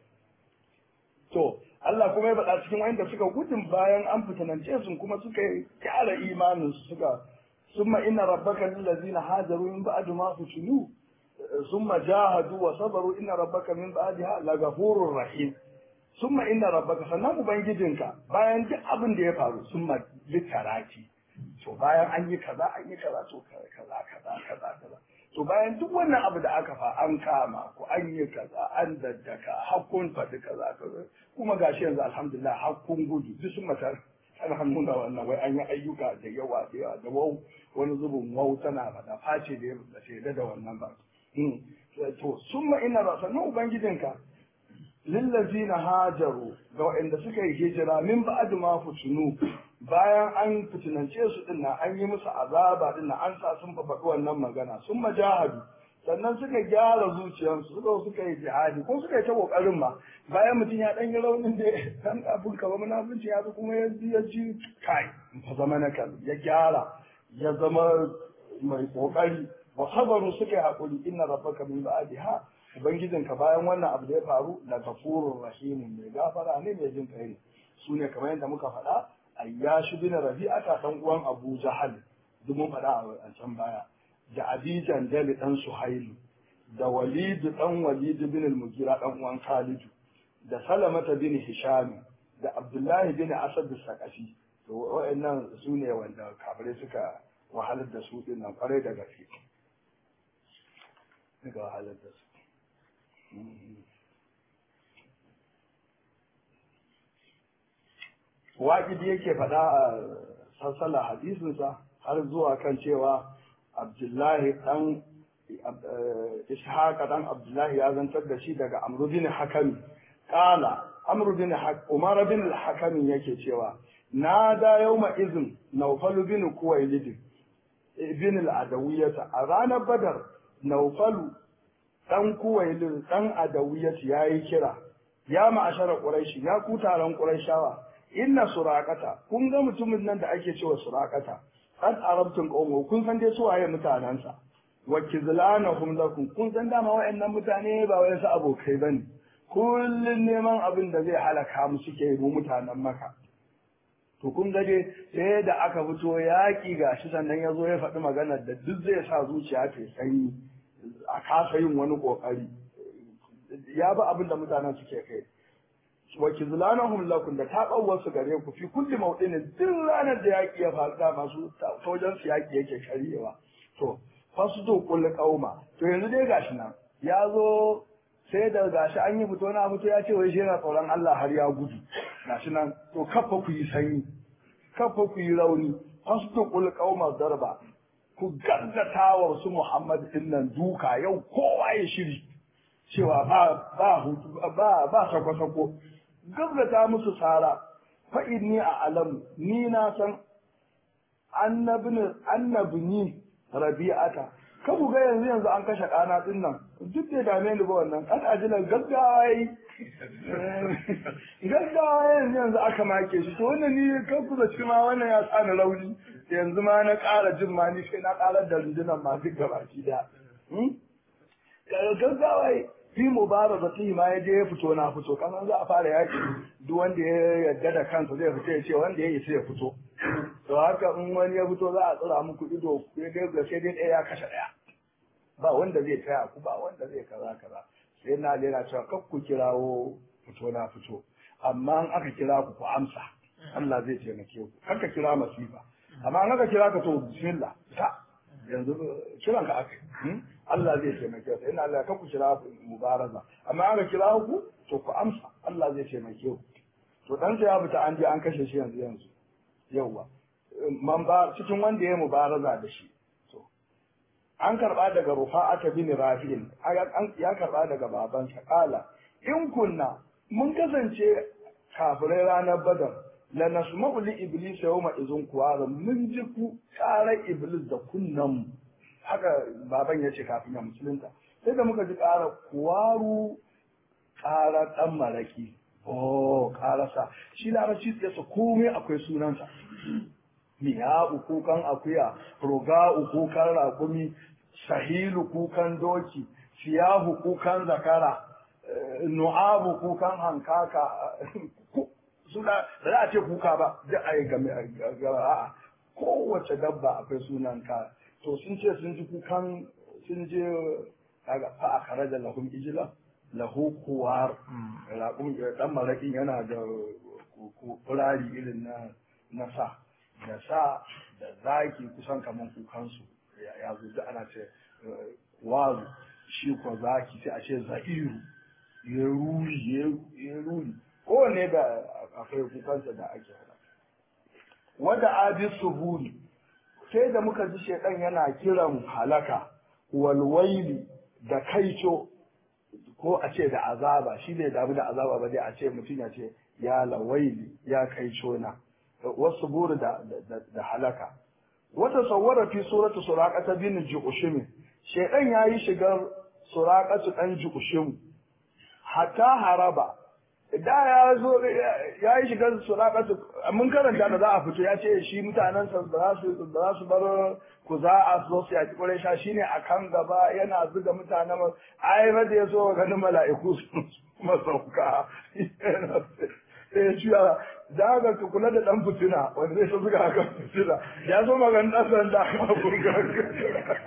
to Allah kuma ya faɗa cikin wanda suka gudun bayan an fitanance su kuma suka ƙara imanin su suka summa inna rabbaka lillazina hajaru min ba'd ma futinu summa jahadu wa sabaru inna rabbaka min ba'daha lagafurur rahim summa inna rabbaka sannan ubangijinka bayan duk abin da ya faru summa litaraki to bayan an yi kaza an yi kaza to kaza kaza kaza kaza to bayan duk wannan abu da aka fa an kama ko an yi kaza an daddaka hakkun faɗi kaza kaza kuma gashi yanzu alhamdulillah hakkun gudu duk sun mata ana nuna wannan wai an yi ayyuka da yawa da yawa da wau wani zubin wau tana faɗa face da ya shaida da wannan ba to summa inna ba sannan ubangijinka lillazina hajaru ga waɗanda suka yi hijira min ba'd ma futunu bayan an fitinance su din an yi musu azaba din an sa sun faɗi wannan magana sun majahadu sannan suka gyara zuciyarsu suka suka yi jihadi ko suka yi ta kokarin ma bayan mutum ya dan yi raunin da dan abun kaba munafunci ya kuma ya ji ya ji kai fa zama na kan ya gyara ya zama mai kokari wa sabaru suka yi hakuri inna rabbaka min ba'diha Ubangijinka bayan wannan abu da ya faru da gafurur rahimun mai gafara ne mai jin kai ne su ne kamar yadda muka faɗa ayyashi bin rabi'ata dan uwan Abu Jahal duk mun faɗa a can baya da Abi Jandal dan Suhailu da Walid dan Walid bin al-Mughira dan uwan Khalid da salamata bin hisham da abdullahi bin asad sakafi to wa'annan su ne wanda kafirai suka wahalar da su din nan kwarai da gaske suka wahalar da su waƙidi yake faɗa a sassala hadisinsa har zuwa kan cewa abdullahi ɗan ishaqa ɗan abdullahi ya zantar da shi daga amru bin hakami ƙala amru bin umar bin hakami yake cewa na da yawma izin naufalu bin kuwailid bin al-adawiyata a ranar badar naufalu ɗan kuwailid ɗan adawiyata yayi kira ya ma'ashara quraishi ya ku taron quraishawa inna surakata kun ga mutumin nan da ake cewa surakata qad arabtum qawmu kun san dai su waye mutanansa wa kizlanahum lakum kun san dama wayannan mutane ba wai su abokai bane kullun neman abin da zai halaka mu suke mu mutanen maka to kun ga dai sai da aka fito yaki gashi sannan ya zo ya faɗi maganar da duk zai sa zuciya ta sanyi a kasa yin wani kokari ya ba abin da mutanen suke kai wa kizlanahum lakum da taɓawar su gare ku fi kulli mawdin duk ranar da yaki ya faru da masu sojan su yaki yake karyewa to fasdo kulli qauma to yanzu dai gashi nan ya zo sai da gashi an yi fito na fito ya ce wai shi yana tsoron Allah har ya gudu gashi nan to kafa ku yi sanyi kafa ku yi rauni fasdo kulli qauma darba ku gaggata wa su Muhammad din nan duka yau kowa ya shiri cewa ba ba ba ba sako-sako gaggata musu tsara fa'in a alam ni na san annabi ni rabi'ata ka ga yanzu yanzu an kashe kana din nan duk da dame ni ba wannan kan ajilan gaggawa yi gaggawa yanzu yanzu aka make shi to wannan ni kan ku zaci ma wannan ya sa ni rauni yanzu ma na ƙara jin ma ni sai na ƙarar da rundunan ma duk gabaki da gaggawa yi fi mubarazati ma ya je ya fito na fito kasan za a fara yaki duk wanda ya yarda da kansa zai fito ya ce wanda ya isa ya fito to haka in wani ya fito za a tsira muku ido sai dai ga sai dai ɗaya ya kashe ɗaya ba wanda zai taya ku ba wanda zai kaza kaza sai na lera cewa kar ku kirawo fito na fito amma in aka kira ku ku amsa Allah zai taimake ku kar ka kira masifa amma in aka kira ka to bismillah ta yanzu kiran ka aka Allah zai taimake ku ina Allah ka ku kira mubaraza amma aka kira ku to ku amsa Allah zai taimake ku to dan sai ya fita an je an kashe shi yanzu yanzu yawa man ba cikin wanda ya mubaraza da shi to an karba daga Rufa'ata bin Rafi'in ya karba daga babansa kala in kunna mun kasance kafirai ranar Badar la nasma'u li iblis yawma izun kuwara mun ji ku karar iblis da kunnan mu haka baban ya ce kafin ya musulunta sai da muka ji ƙara kuwaru ƙara ɗan maraki oh ƙarasa shi larabci ya sa komai akwai sunansa miya kukan akuya roga kukan raƙumi sahilu kukan doki siyahu kukan zakara nu'abu kukan hankaka suna da za a ce kuka ba da a yi game a kowace dabba akwai sunan ka to sun ce sun ji kukan sun je kaga fa a kare da lahum ijila lahu kuwar raƙum dan maraƙin yana da kurari irin na na sa da sa da zaki kusan kaman kukansu ya zo da ana ce wazu shi ko zaki sai a ce za'iru ya ruri ya ruri kowane da akwai kukansa da ake hada wada abi suhuri sai da muka ji shaidan yana kiran halaka walwaili da kaico ko a ce da azaba shi ne damu da azaba ba dai a ce mutum ya ce ya lawaili ya kaico na wasu buru da, da, halaka wata sawara fi suratu suraqata bin ju'ushim shaidan yayi shigar suraqatu dan ju'ushim hatta haraba da ya zo ya yi shigar suraqatu mun karanta da za a fito ya ce shi mutanen sa ba su ba su bar ku za a zo su yaki kure sha shine akan gaba yana zuga mutanen ai ba da ya zo ganin mala'iku kuma sauka sai ya ciya da ga ka kula da dan fitina wanda zai zuga akan fitina ya zo maganin dan sanda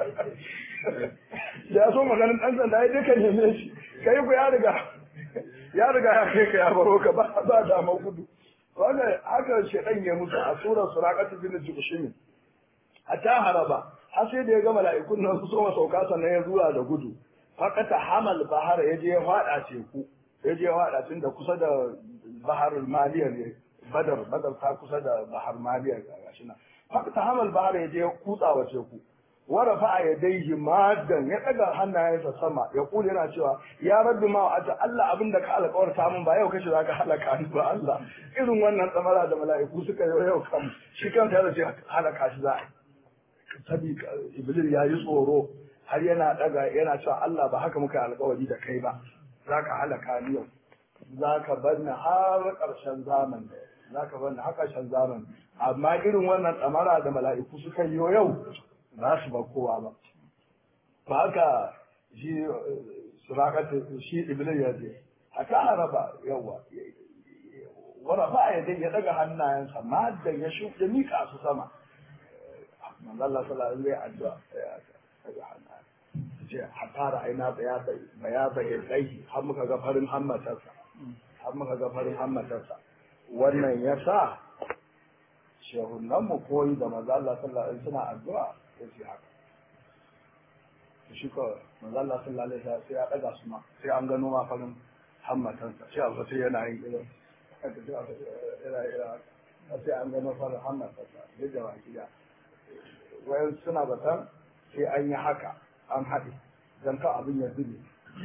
ya so maganin dan sanda ya duka neme shi kai ku ya riga ya riga ya kai ka ya baro ka ba ba dama gudu wannan haka shedan ya musu a surar suraqatu bin jushim hatta haraba har sai da ya ga mala'ikun nan su soma sauka sannan ya zuwa da gudu fakata hamal bahar ya je ya fada teku ya je ya fada tun da kusa da baharul maliya ne badar badar ta kusa da bahar maliya gashi nan fakata hamal bahar ya je ya kutsa wa teku wara fa ya daihi madan ya daga hannayensa sama ya kula yana cewa ya rabbi ma wa'ata Allah abin da ka alƙawarta min ba yau kace zaka halaka ni ba Allah irin wannan tsamara da mala'iku suka yi yau kan shi kanta da ce halaka shi za a yi sabi iblis ya yi tsoro har yana daga yana cewa Allah ba haka muka alƙawari da kai ba zaka halaka ni yau zaka bar ni har ƙarshen zaman zaka bar ni har ƙarshen zaman amma irin wannan tsamara da mala'iku suka yi yau ba su ba kowa ba ba haka shi surakatu shi iblis ya je haka araba yawa wara ba ya dai ya daga hannayensa ma da ya shu ya mika su sama manzo Allah sallallahu alaihi wasallam addu'a ya daga hannayen ce hatara aina baya baya baya dai har muka ga farin hammatarsa har muka ga farin hammatarsa wannan yasa shehunan mu koyi da manzo Allah sallallahu alaihi wasallam suna addu'a sai haka shi ko manzo Allah sallallahu alaihi wasallam sai ya daga su ma sai an gano ma farin hammatansa sai a sai yana yin irin haka sai aka ira ira sai an gano farin hammatansa duk da baki da wayan suna batan sai an yi haka an haɗe dan ka abin ya zube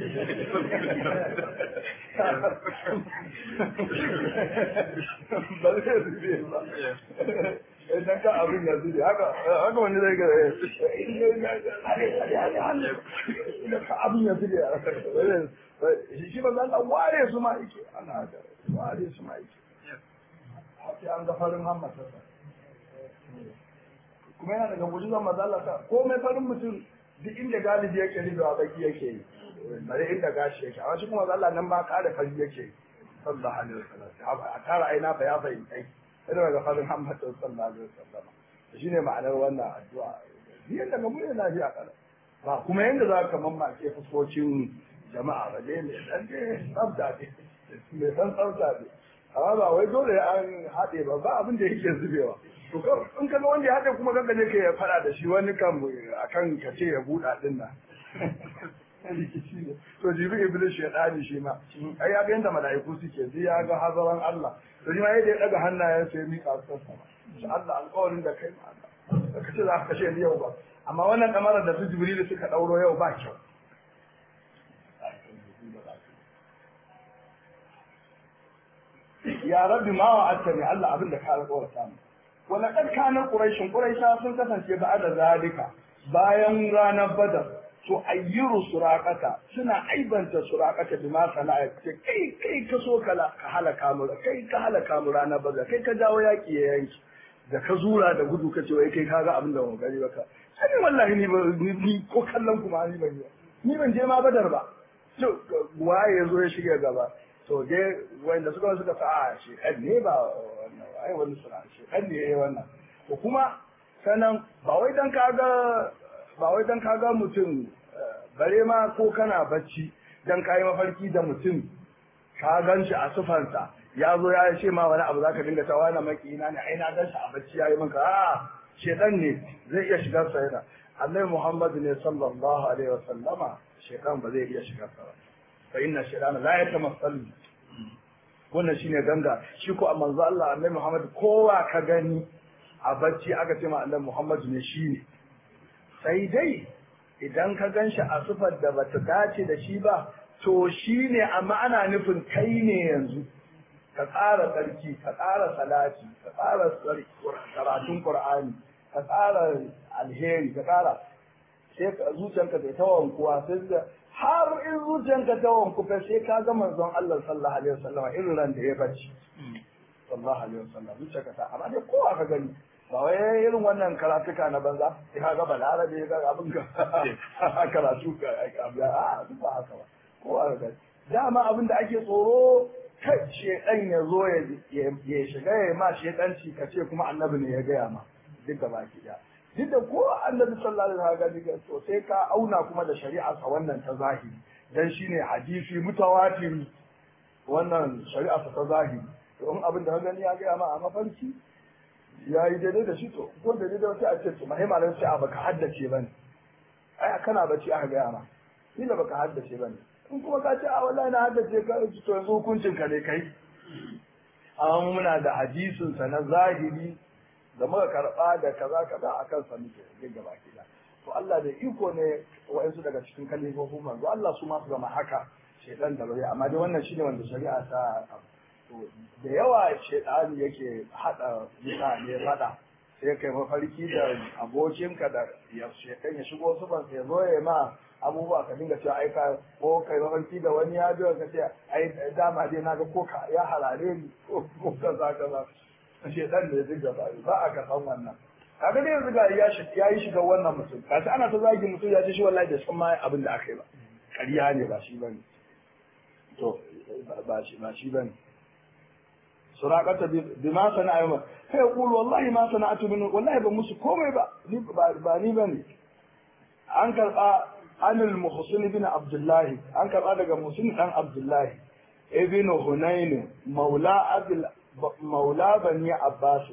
ba zai zube ba idan ka abin ya zube haka haka wani zai ga idan ka abin ya zube shi ba zan ware su ma yake ana da ware su ma yake sai an ga farin hammata kuma yana daga mujizan mazalata ko mai farin mutum duk inda galibi yake ribewa baki yake yi bare inda gashi yake amma shi kuma Allah nan ma kare fari yake sallallahu alaihi wasallam a tara aina fa ya bayin kai sai daga farin Muhammad sallallahu alaihi wasallam shine ma'anar wannan addu'a biyan daga mu ne lafiya kala ba kuma yanda za ka mamake fuskocin jama'a ba dai ne dan dai tsafta ne me san tsafta ne amma ba wai dole an haɗe ba ba abin da yake zubewa to in ka ga wanda ya haɗe kuma kanka ne ka faɗa da shi wani kan akan ka ce ya buɗa ɗin nan rikici ne to jibi iblis ya dani shi ma ai ya ga yanda mala'iku suke ji ya ga hazaran Allah to shi ma yadda ya daga hannayen sai mika su sama shi Allah alƙawarin da kai ma Allah ka ce za ka kashe ni yau ba amma wannan kamarar da su jibril suka dauro yau ba kyau ya rabbi ma wa'adtani Allah abin da ka alƙawarta mu wala kad kana quraishin quraisha sun kasance ba'da zalika bayan ranar badar to ayyiru surakata suna aibanta surakata bi ma sana'a ce kai kai ka so ka ka halaka mu kai ka halaka mu rana baza kai ka jawo yaki ya yanki da ka zura da gudu ka ce wai kai ka ga abin da ban gari baka sai wallahi ni ba ni ko kallon kuma ni ban yi ni ban je ma badar ba to waye yazo ya shiga gaba to dai wanda suka suka sa a shi ne ba wannan ai wani suna shi ne yayi wannan to kuma sanan ba wai dan kaga ba wai dan kaga mutum bare ma ko kana bacci dan kayi mafarki da mutum ka gan shi a sufansa ya zo ya ce ma wani abu zaka dinga ta wani makina ne ai na gan shi a bacci yayi maka a shedan ne zai iya shigar sa yana annabi Muhammad ne sallallahu alaihi wasallama shedan ba zai iya shigar sa ba fa inna shaytana la yatamassal wannan shine ganga shi ko a manzo Allah annabi Muhammad kowa ka gani a bacci aka ce ma annabi Muhammad ne shi ne sai dai idan ka gan shi a sufar da bata dace da shi ba to shi ne amma ana nufin kai ne yanzu ka tsara tsarki ka tsara salati ka tsara karatun qur'ani ka tsara alheri ka tsara sai ka zuciyanka ta ta wankuwa sai ka har in zuciyanka ta wanku fa sai ka ga manzon Allah sallallahu alaihi wasallam irin ran da ya bacci sallallahu alaihi wasallam zuciyarka ta amma dai kowa ka gani ba wai irin wannan karatuka na banza sai ka ga balarabe ya ga abin ka karatu ka a duk ba haka ba kowa ga dama abin da ake tsoro kai shedan ya zo ya shiga ya ma shedanci ka ce kuma annabi ne ya gaya ma duk da baki da duk da ko annabi sallallahu alaihi wasallam to sai ka auna kuma da shari'a sa wannan ta zahiri dan shine hadisi mutawatiri wannan shari'a ta zahiri to in abin da ka gani ya gaya ma a mafarki ya yi daidai da shi to ko daidai da wata a ce to mahimma da sai a baka haddace bane ai kana bacci aka gaya ma ni da baka haddace bane in kuma ka ce a wallahi na haddace ka to yanzu hukuncin ka ne kai amma muna da hadisin sa na zahiri da muka karba da kaza kaza akan sa muke gaba kida to Allah da iko ne wa'ansu daga cikin kalifofin manzo Allah su ma su zama haka shedan da bai amma dai wannan shine wanda shari'a ta to da yawa shedani yake hada mutane fada sai kai mafarki da abokinka da ya shekan ya shigo su ban ya zo ya ma abubuwa ka dinga cewa ai ka ko kai mafarki da wani ya biyo ka ce ai dama dai naga ko ka ya harare ni ko ko kaza kaza shedan da ya dinga ba ba a ka san wannan kaga dai yanzu ga ya shi ya yi shiga wannan mutum kashi ana ta zagi mutum ya ce shi wallahi da san ma abin da aka yi ba ƙarya ne ba shi bane to ba shi ba shi bane suraqata bima sana'a yawma sai yaqulu wallahi ma sana'atu min wallahi ba musu komai ba ni ba ni bane an karba anil muhsin ibn abdullah an karba daga muhsin dan abdullah ibn hunayn maula abdul maula bani abbas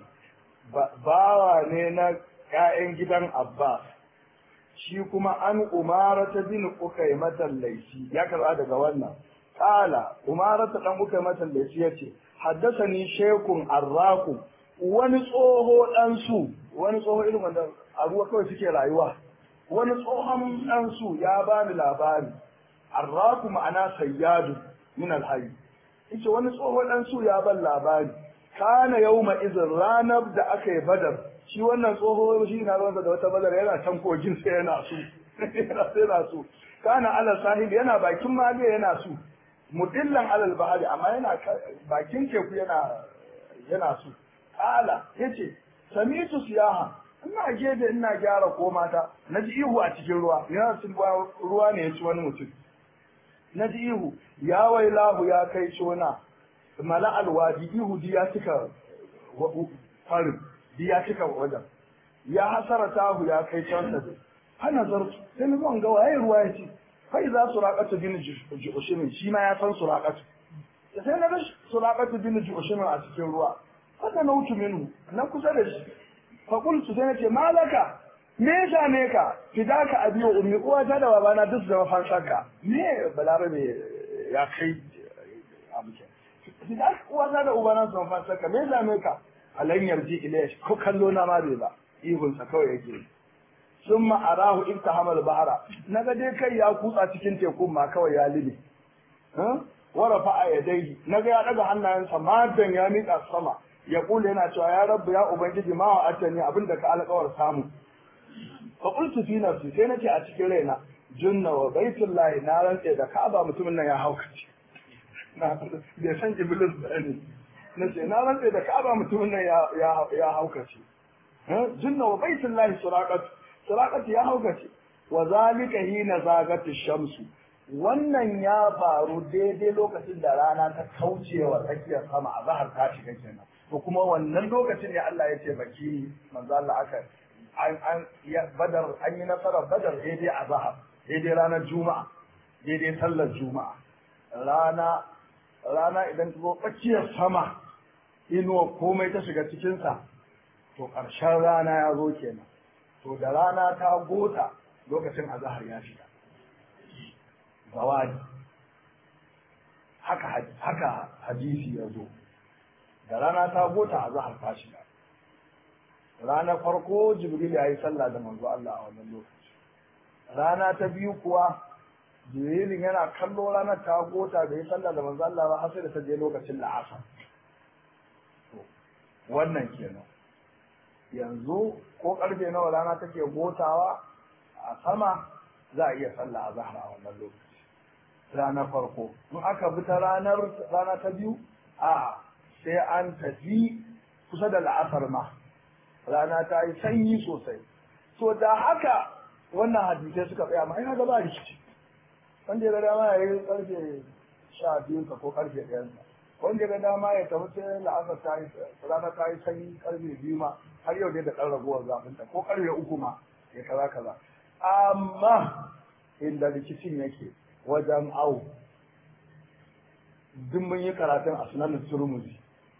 bawa ne na ƴaƴan gidan abbas shi kuma an umara ta bin ukai matan laifi ya karba daga wannan kala umara ta dan ukai matan laifi yace haddasani shekun arraku wani tsoho dan su wani tsoho irin wanda a ruwa kawai suke rayuwa wani tsohon dan su ya bani labari arraku ma'ana sayyadu min alhayy yace wani tsoho dan su ya ban labari kana yauma izin ranar da aka yi badar shi wannan tsoho shi na ruwansa da wata badar yana can kogin sai yana su yana sai yana su kana ala sahil yana bakin maliya yana su mudillan alal bahari amma yana bakin teku yana yana su kala yace samitu siyaha ina gefe ina gyara komata naji ihu a cikin ruwa yana cin ruwa ne ya ci wani mutum naji ihu ya wailahu ya kai shona mala alwadi ihu di ya cika farin di ya cika wajen ya hasara tahu ya kai can sa hana zartu sai na zo ga waye ruwa ya ce kai za su raƙatu bin ju'ushimin shi ma ya san su raƙatu sai na ga su raƙatu bin ju'ushimin a cikin ruwa haka na wuce minu na kusa da shi fa qultu sai nace malaka me ya same ka fidaka abi wa ummi uwata da babana duk da mafansarka me balarabe ya kai abu ke fidaka uwata da ubana su mafansarka me ya same ka alan yarji ilayya ko kallo na ma bai ba ihunsa kawai yake sun ma'arahu in ta hamal bahara na ga dai kai ya kutsa cikin tekun ma kawai ya libe wara fa a yadai na ga ya daga hannayensa madan ya miƙa sama ya kula yana cewa ya rabbu ya ubangiji ma wa atani abinda ka alƙawar samu fa qultu fi nafsi sai nace a cikin raina junna wa baitullahi na rantse da ka'aba mutumin nan ya haukace na bai san iblis ba ne nace na rantse da ka'aba mutumin nan ya ya haukace junna wa baitullahi suraqatu Suraƙatu ya haukace, wa zalika hina zagatu shamsu. Wannan ya faru daidai lokacin da rana ta kauce wa tsakiyar sama a zahar ta shiga kenan. To kuma wannan lokacin ne Allah ya ce baki manzo Allah aka an an ya badar an yi nasarar badar daidai a zahar, daidai ranar Juma'a, daidai sallar Juma'a. Rana rana idan ta zo tsakiyar sama inuwa komai ta shiga cikinsa to ƙarshen rana ya zo kenan. to da rana ta gota lokacin azahar ya shiga zawadi haka haka hadisi ya zo da rana ta gota azahar ta shiga ranar farko jibril ya yi sallah da manzo Allah a wannan lokaci rana ta biyu kuwa jibrilin yana kallo ranar ta gota da ya sallah da manzo Allah ba har sai da ta je lokacin la'asar wannan kenan yanzu ko karfe nawa rana take gotawa a sama za a iya sallah a zahra a wannan lokaci ranar farko in aka bi ta ranar rana ta biyu a sai an tafi kusa da la'asar ma rana ta yi sanyi sosai so da haka wannan hadisai suka tsaya ma ina gaba rikici wanda ya ga dama ya yi karfe sha biyun ko karfe ɗayansa wanda ga dama ya tafi sai la'asar ta yi rana ta yi sanyi karfe biyu ma har yau dai da ɗan ragowar zafin ta ko karfe uku ma ya kaza kaza amma inda rikicin yake wajen au duk mun yi karatun a sunan turmuzi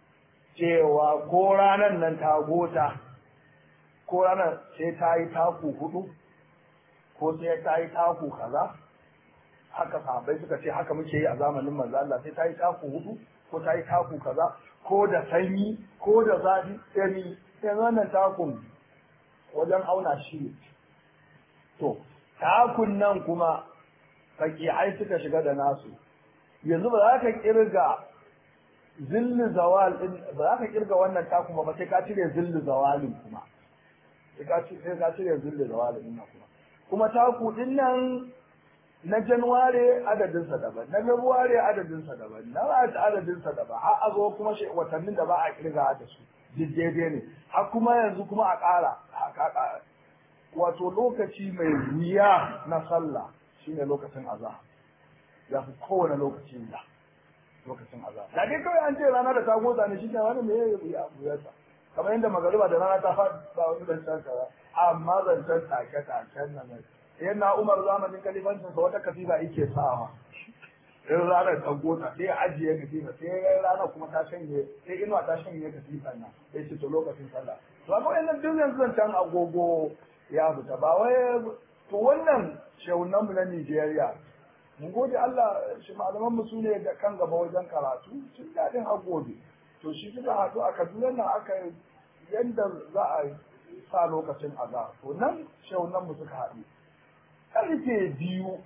cewa ko ranar nan ta gota ko ranar sai ta yi taku hudu ko sai ta yi taku kaza haka sahabbai suka ce haka muke yi a zamanin manzo Allah sai ta yi taku hudu ko ta yi taku kaza ko da sanyi ko da zafi sai sai wannan takun wajen auna shi ne to takun nan kuma fakihai suka shiga da nasu yanzu ba za ka kirga zilli zawal din ba za ka kirga wannan takun ba sai ka cire zilli zawalin kuma sai ka cire zilli zawalin din kuma kuma taku din nan na januware adadinsa daban na februare adadinsa daban na march adadinsa daban har a zo kuma watannin da ba a kirga da su duk daidai ne har kuma yanzu kuma a ƙara wato lokaci mai wuya na sallah shine lokacin azahar ya fi kowane lokaci wuya lokacin azahar da dai kawai an ce rana da ta gotsa ne shi ne wani mai wuya wuyarsa kamar yadda magariba da rana ta faɗi ba wani zancen kaza amma zancen take-taken nan sai na umar zamanin kalifancin sa wata katifa yake sawa in ranar ta gota sai ajiye katifa sai rana kuma ta shanye sai inuwa ta shanye katifa nan sai ce to lokacin sallah to amma wannan duk yanzu zancen agogo ya fita ba wai to wannan shehunan mu na Nigeria mun gode Allah shi malaman mu sune da kan gaba wajen karatu sun dadin agobe to shi suka haɗu a Kaduna nan aka yanda za a sa lokacin azhar to nan shehunan mu suka haɗu karfe biyu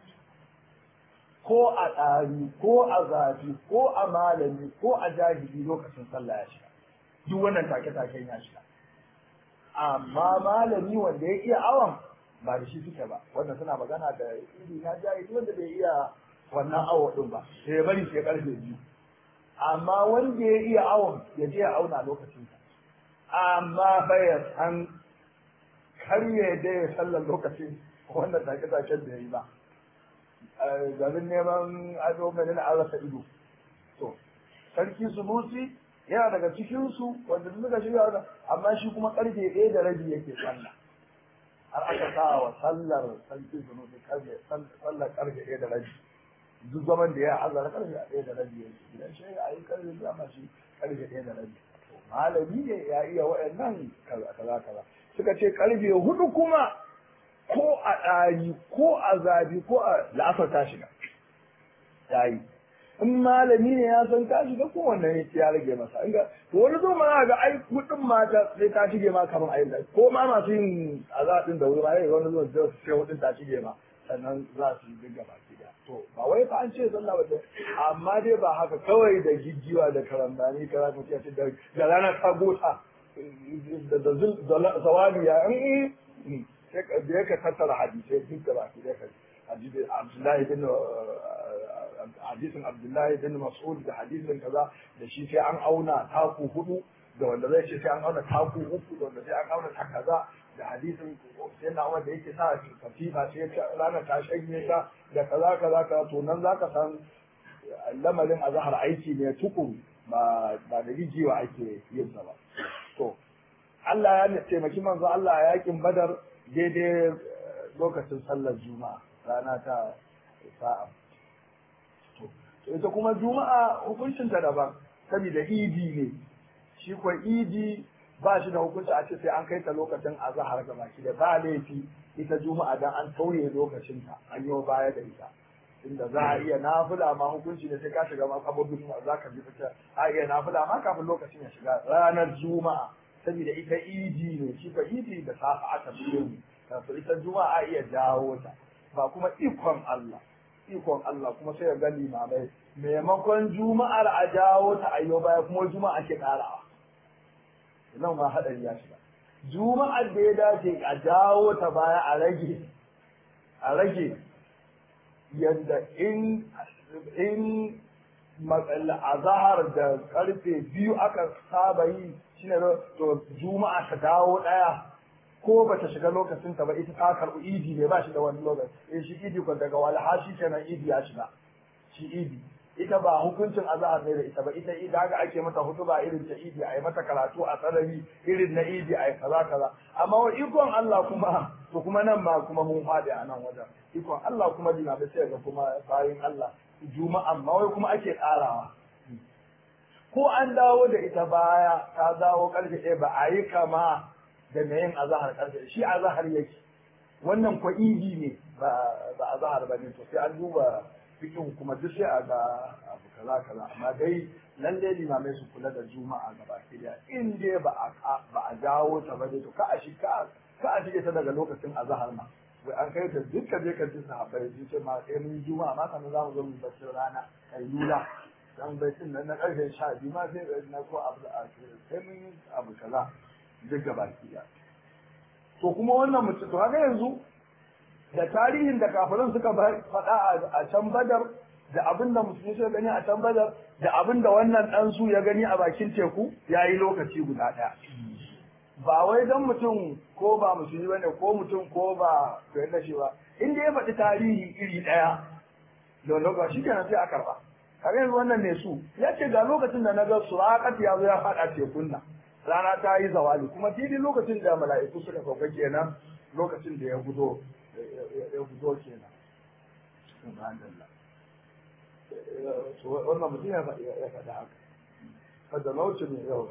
ko a ɗari ko a zafi ko a malami ko a jahili lokacin sallah ya shiga duk wannan take-taken ya shiga amma malami wanda ya iya awon ba da shi suke ba wanda suna magana da iri na jahili wanda bai iya wannan awo din ba sai ya bari sai karfe biyu amma wanda ya iya awon ya je ya auna lokacin amma fa ya san karye da ya sallar lokacin wannan take-taken da ya yi ba garin neman ado mai nuna an rasa ido to sarki sunusi yana daga cikinsu wanda suka shirya wannan amma shi kuma karfe ɗaya da rabi yake sallah har aka sa wa sallar sarki sunusi karfe sallar karfe ɗaya da rabi duk zaman da ya hazara karfe ɗaya da rabi yake idan shi ya yi karfe biyu amma shi karfe ɗaya da rabi malami ne ya iya waɗannan kaza kaza suka ce karfe hudu kuma ko a ɗari ko a zabi ko a la'asar ta shiga ta yi in malami ne ya san ta shiga ko wannan ya rage masa inga to wani zo ma ga ai kudin mata sai ta shige ma kamar ayi ko ma masu yin azabin da wuri ma yayi wani zuwa zai sai hudin ta shige ma sannan za su yi dinga baki da to ba wai fa an ce sallah ba amma dai ba haka kawai da gijiwa da karambani kaza ko ce da da rana ta gota da zawali ya da yake tattara hadisai duk da baki da kai hadisin Abdullahi bin hadisin Abdullahi bin Mas'ud da hadisin kaza da shi sai an auna taku hudu da wanda zai ce sai an auna taku uku da wanda sai an auna ta kaza da hadisin sai na wanda yake sa katifa sai rana ta shanye ta da kaza kaza kaza to nan zaka san lamarin azhar aiki ne tukun ba ba da rijiwa ake yin sa ba to Allah ya taimaki manzo Allah a yakin Badar daidai lokacin sallar juma'a rana ta sa'a to ita kuma juma'a hukuncin ta daban saboda idi ne shi kuwa idi ba shi da hukunci a ce sai an kai ta lokacin azhar ga baki da ba laifi ita juma'a dan an tauye lokacin ta an yi baya da ita inda za a iya nafila ma hukunci ne sai ka shiga ma kabobin za ka bi fita a iya nafila ma kafin lokacin ya shiga ranar juma'a saboda ita idi ne shi fa idi da safa aka biyo mu kafin ita juma'a iya dawo ta ba kuma ikon Allah ikon Allah kuma sai ya gani mamai maimakon juma'ar a jawo ta ayyo baya kuma juma'a ke karawa nan ma hadari ya shiga juma'ar da ya dace a jawo ta baya a rage a rage yadda in in azahar da karfe biyu aka saba yi shine to juma'a ta dawo daya ko ba ta shiga lokacin ta ba ita ta karɓi idi ne ba shi da wani lokaci eh shi idi ko daga walha shi kenan idi ya shiga shi idi ita ba hukuncin azahar ne da ita ba ita idi haka ake mata hutuba irin ta idi a yi mata karatu a sarari irin na idi a yi kaza kaza amma wa ikon Allah kuma to kuma nan ma kuma mun faɗi a nan wajen ikon Allah kuma dina da sai ga kuma bayin Allah juma'an ma wai kuma ake ƙarawa ko an dawo da ita baya ta dawo karfe ɗaya ba a yi kama da mai yin azahar karfe shi azahar yake wannan kwa idi ne ba ba azahar ba ne to sai an duba fikin kuma duk sai a ga abu kaza kaza amma dai lalle limamai su kula da juma'a gaba ɗaya in dai ba a ba a dawo ta ba dai to ka a shi ka ka a shige ta daga lokacin azahar ma wai an kai ta dukkan je ka ji sahabbai sun ce ma sai mun juma'a ma sannan za mu zo mu bacci rana kai lula dan baitin nan na karfe sha biyu ma sai na ko abu a sai mun yi abu kaza duk gaba ɗaya to kuma wannan mutum to haka yanzu da tarihin da kafirin suka faɗa a can badar da abin da musulmi suka gani a can badar da abin da wannan ɗan su ya gani a bakin teku ya yi lokaci guda ɗaya ba wai don mutum ko ba musulmi bane ko mutum ko ba koyar da shi ba inda ya faɗi tarihi iri ɗaya da lokaci shi kenan sai a karɓa kaga yanzu wannan ne su ya ce ga lokacin da na ga surakat ya zo ya faɗa tekun nan rana ta yi zawali kuma daidai lokacin da mala'iku suka sauka kenan lokacin da ya gudo ya gudo kenan subhanallah wannan mutum ya faɗa haka kada nauci ne yau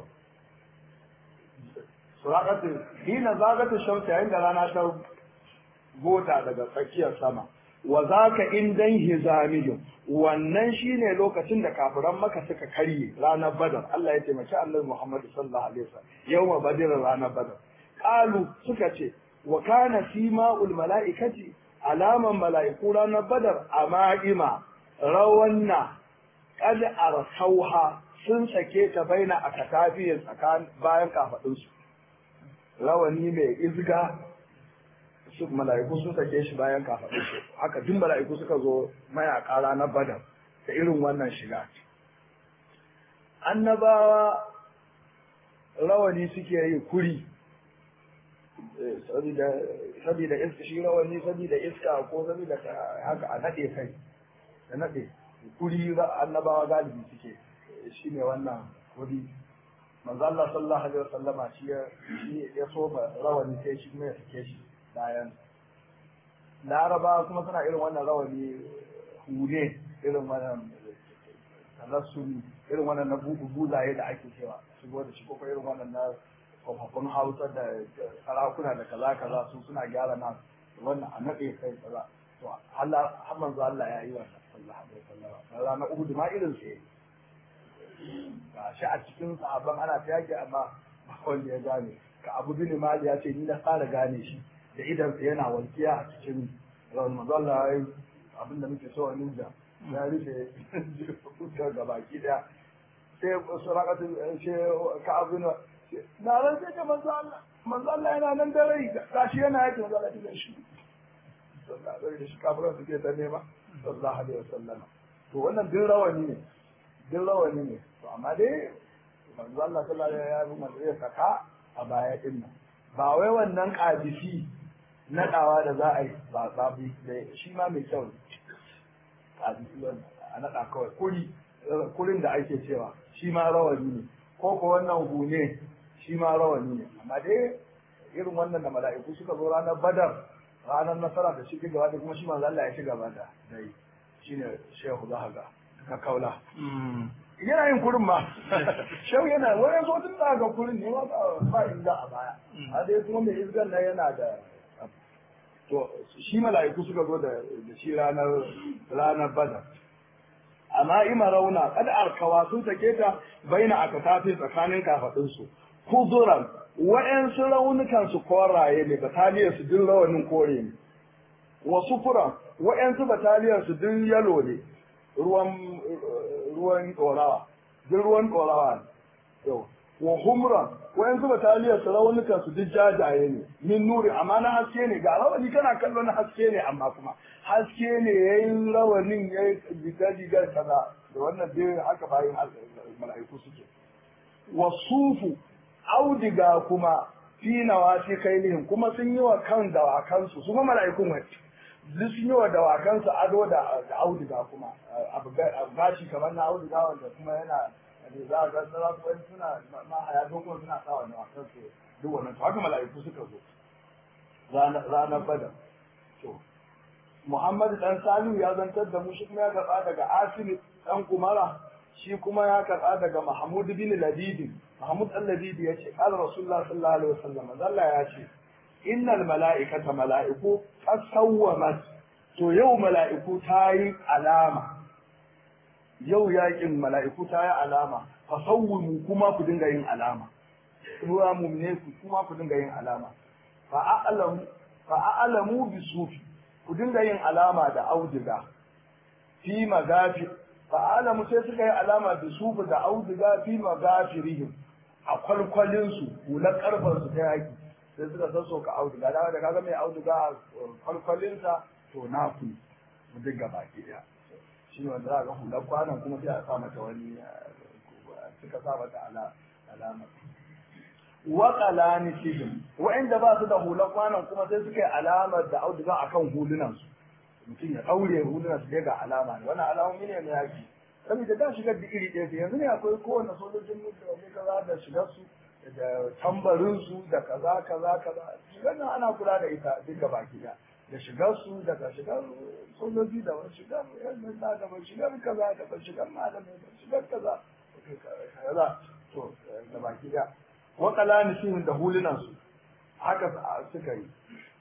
surakatin hina zagata shamsa yayin da rana ta gota daga tsakiyar sama wa zaka indan hizamihim wannan shine lokacin da kafiran maka suka karye ranar badar Allah ya taimaki annabi Muhammad sallallahu alaihi wasallam yawma badr ranar badar qalu suka ce wa kana sima'ul mala'ikati alaman mala'iku ranar badar ama'ima rawanna qad arsauha sun sake ta baina a katafiyin tsakan bayan kafadunsu rawani mai izga su mala'iku sun sake shi bayan kafadunsu haka duk mala'iku suka zo mayaka ranar badar da irin wannan shiga annabawa rawani suke yi kuri saboda iska shi rawani saboda iska ko saboda haka a nade kai da nade kuri annabawa galibi suke shi ne wannan kuri manzo Allah sallallahu alaihi wasallama shi ya shi ya so ba rawani sai shi kuma ya sake shi bayan Laraba kuma suna irin wannan rawani hure irin wannan talassuri irin wannan na buzaye da ake cewa shigo da shi ko irin wannan na tsofaffin hausa da sarakuna da kaza kaza su suna gyara na wannan a naɗe kai kaza to Allah har manzo Allah ya yi wannan sallallahu alaihi wasallam na ranar Uhud ma irin su ga shi a cikin sahabban ana ta yaki amma ba wanda ya gane ka Abu bin Mali ya ce ni na fara gane shi da idan sa yana walkiya a cikin rawar manzo Allah ya yi abin da muke so a ninja ya rufe fuskar gabaki daya sai surakatu ce ka abu na na ran sai ka manzo Allah manzo Allah yana nan da rai gashi yana yake manzo Allah da shi sallallahu alaihi shi kafiran suke ta nema sallallahu alaihi wasallam to wannan din rawani ne din rawani ne to amma dai manzo Allah sallallahu alaihi wasallam ya saka a baya din nan ba wai wannan kadisi nadawa da za a yi ba ba shi ma mai kyau ne kadisi a nada kawai kuri kurin da ake cewa shi ma rawani ne ko ko wannan hune shi ma rawani ne amma dai irin wannan da mala'iku suka zo ranar badar ranar nasara da shi gaba da kuma shi manzo Allah ya ci gaba da dai shine shehu zahaga ka kaula yana yin kurin ma shehu yana wani zo tun da ga kurin ne ma ba inda a baya a dai kuma mai izgan nan yana da to shi mala'iku suka zo da shi ranar ranar badar amma ima rauna kada arkawa sun sake ta baina aka tafi tsakanin kafadunsu kuzuran wa'yansu raunukan su koraye ne bataliyar su din rawanin kore ne wasu furan wa'yansu bataliyar su din yalo ne ruwan ruwan dorawa din ruwan dorawa ne yau wa humran wa'yansu bataliyar su raunukan su din jajaye ne min nuri amma na haske ne ga rawani kana kallon haske ne amma kuma haske ne yayin rawanin yayi diga kaza da wannan dai haka bayan mala'iku suke wasufu audiga kuma fi nawati kailihim kuma sun yi wa kan dawakansu su ma mala'ikun wai duk sun yi wa dawakansu ado da audiga kuma abu gashi kamar na audiga wanda kuma yana da za a ga sarakuwan suna ma haya dokon suna sawa dawakansu duk wannan to haka mala'iku suka zo ranar badar to Muhammad dan Salihu ya zantar da mu shi kuma ya karɓa daga Asim dan Kumara shi kuma ya karɓa daga Mahmud bin Labid Mahmud al-Labid ya ce qala Rasulullah sallallahu alaihi wasallam Allah ya ce innal mala'ikata mala'iku qasawwamat to yau mala'iku ta yi alama yau yakin mala'iku ta yi alama fa sawwimu kuma ku dinga yin alama ruwa mumne ku kuma ku dinga yin alama fa a'lamu fa a'lamu bi sufi ku dinga yin alama da auduga fi magafi fa a'lamu sai suka yi alama da sufi da auduga fi magafirihim a kwalkwalin su hular karfan su ta yaki sai suka sasso ka auduga da da kaga mai auduga a kwalkwalin sa to na ku mu dinga baki daya shi ne wanda za ga hular kwanan kuma sai a sa mata wani suka sa mata alama wa qalani sihim wa'inda ba su da hular kwanan kuma sai suka yi alamar da auduga akan hulunan su mutum ya daure hulunan su ga alama ne wannan alamomi ne na yaki saboda da shigar da iri ɗaya yanzu ne akwai kowane sojojin mutum ne kaza da shigar su da tambarin su da kaza kaza kaza shigar nan ana kula da ita duk gaba ki da shigar su daga shigar sojoji da wani shigar yan da da shigar kaza da shigar malamai da shigar kaza kaza to da baki da wa qalanihim da hulunan su haka suka yi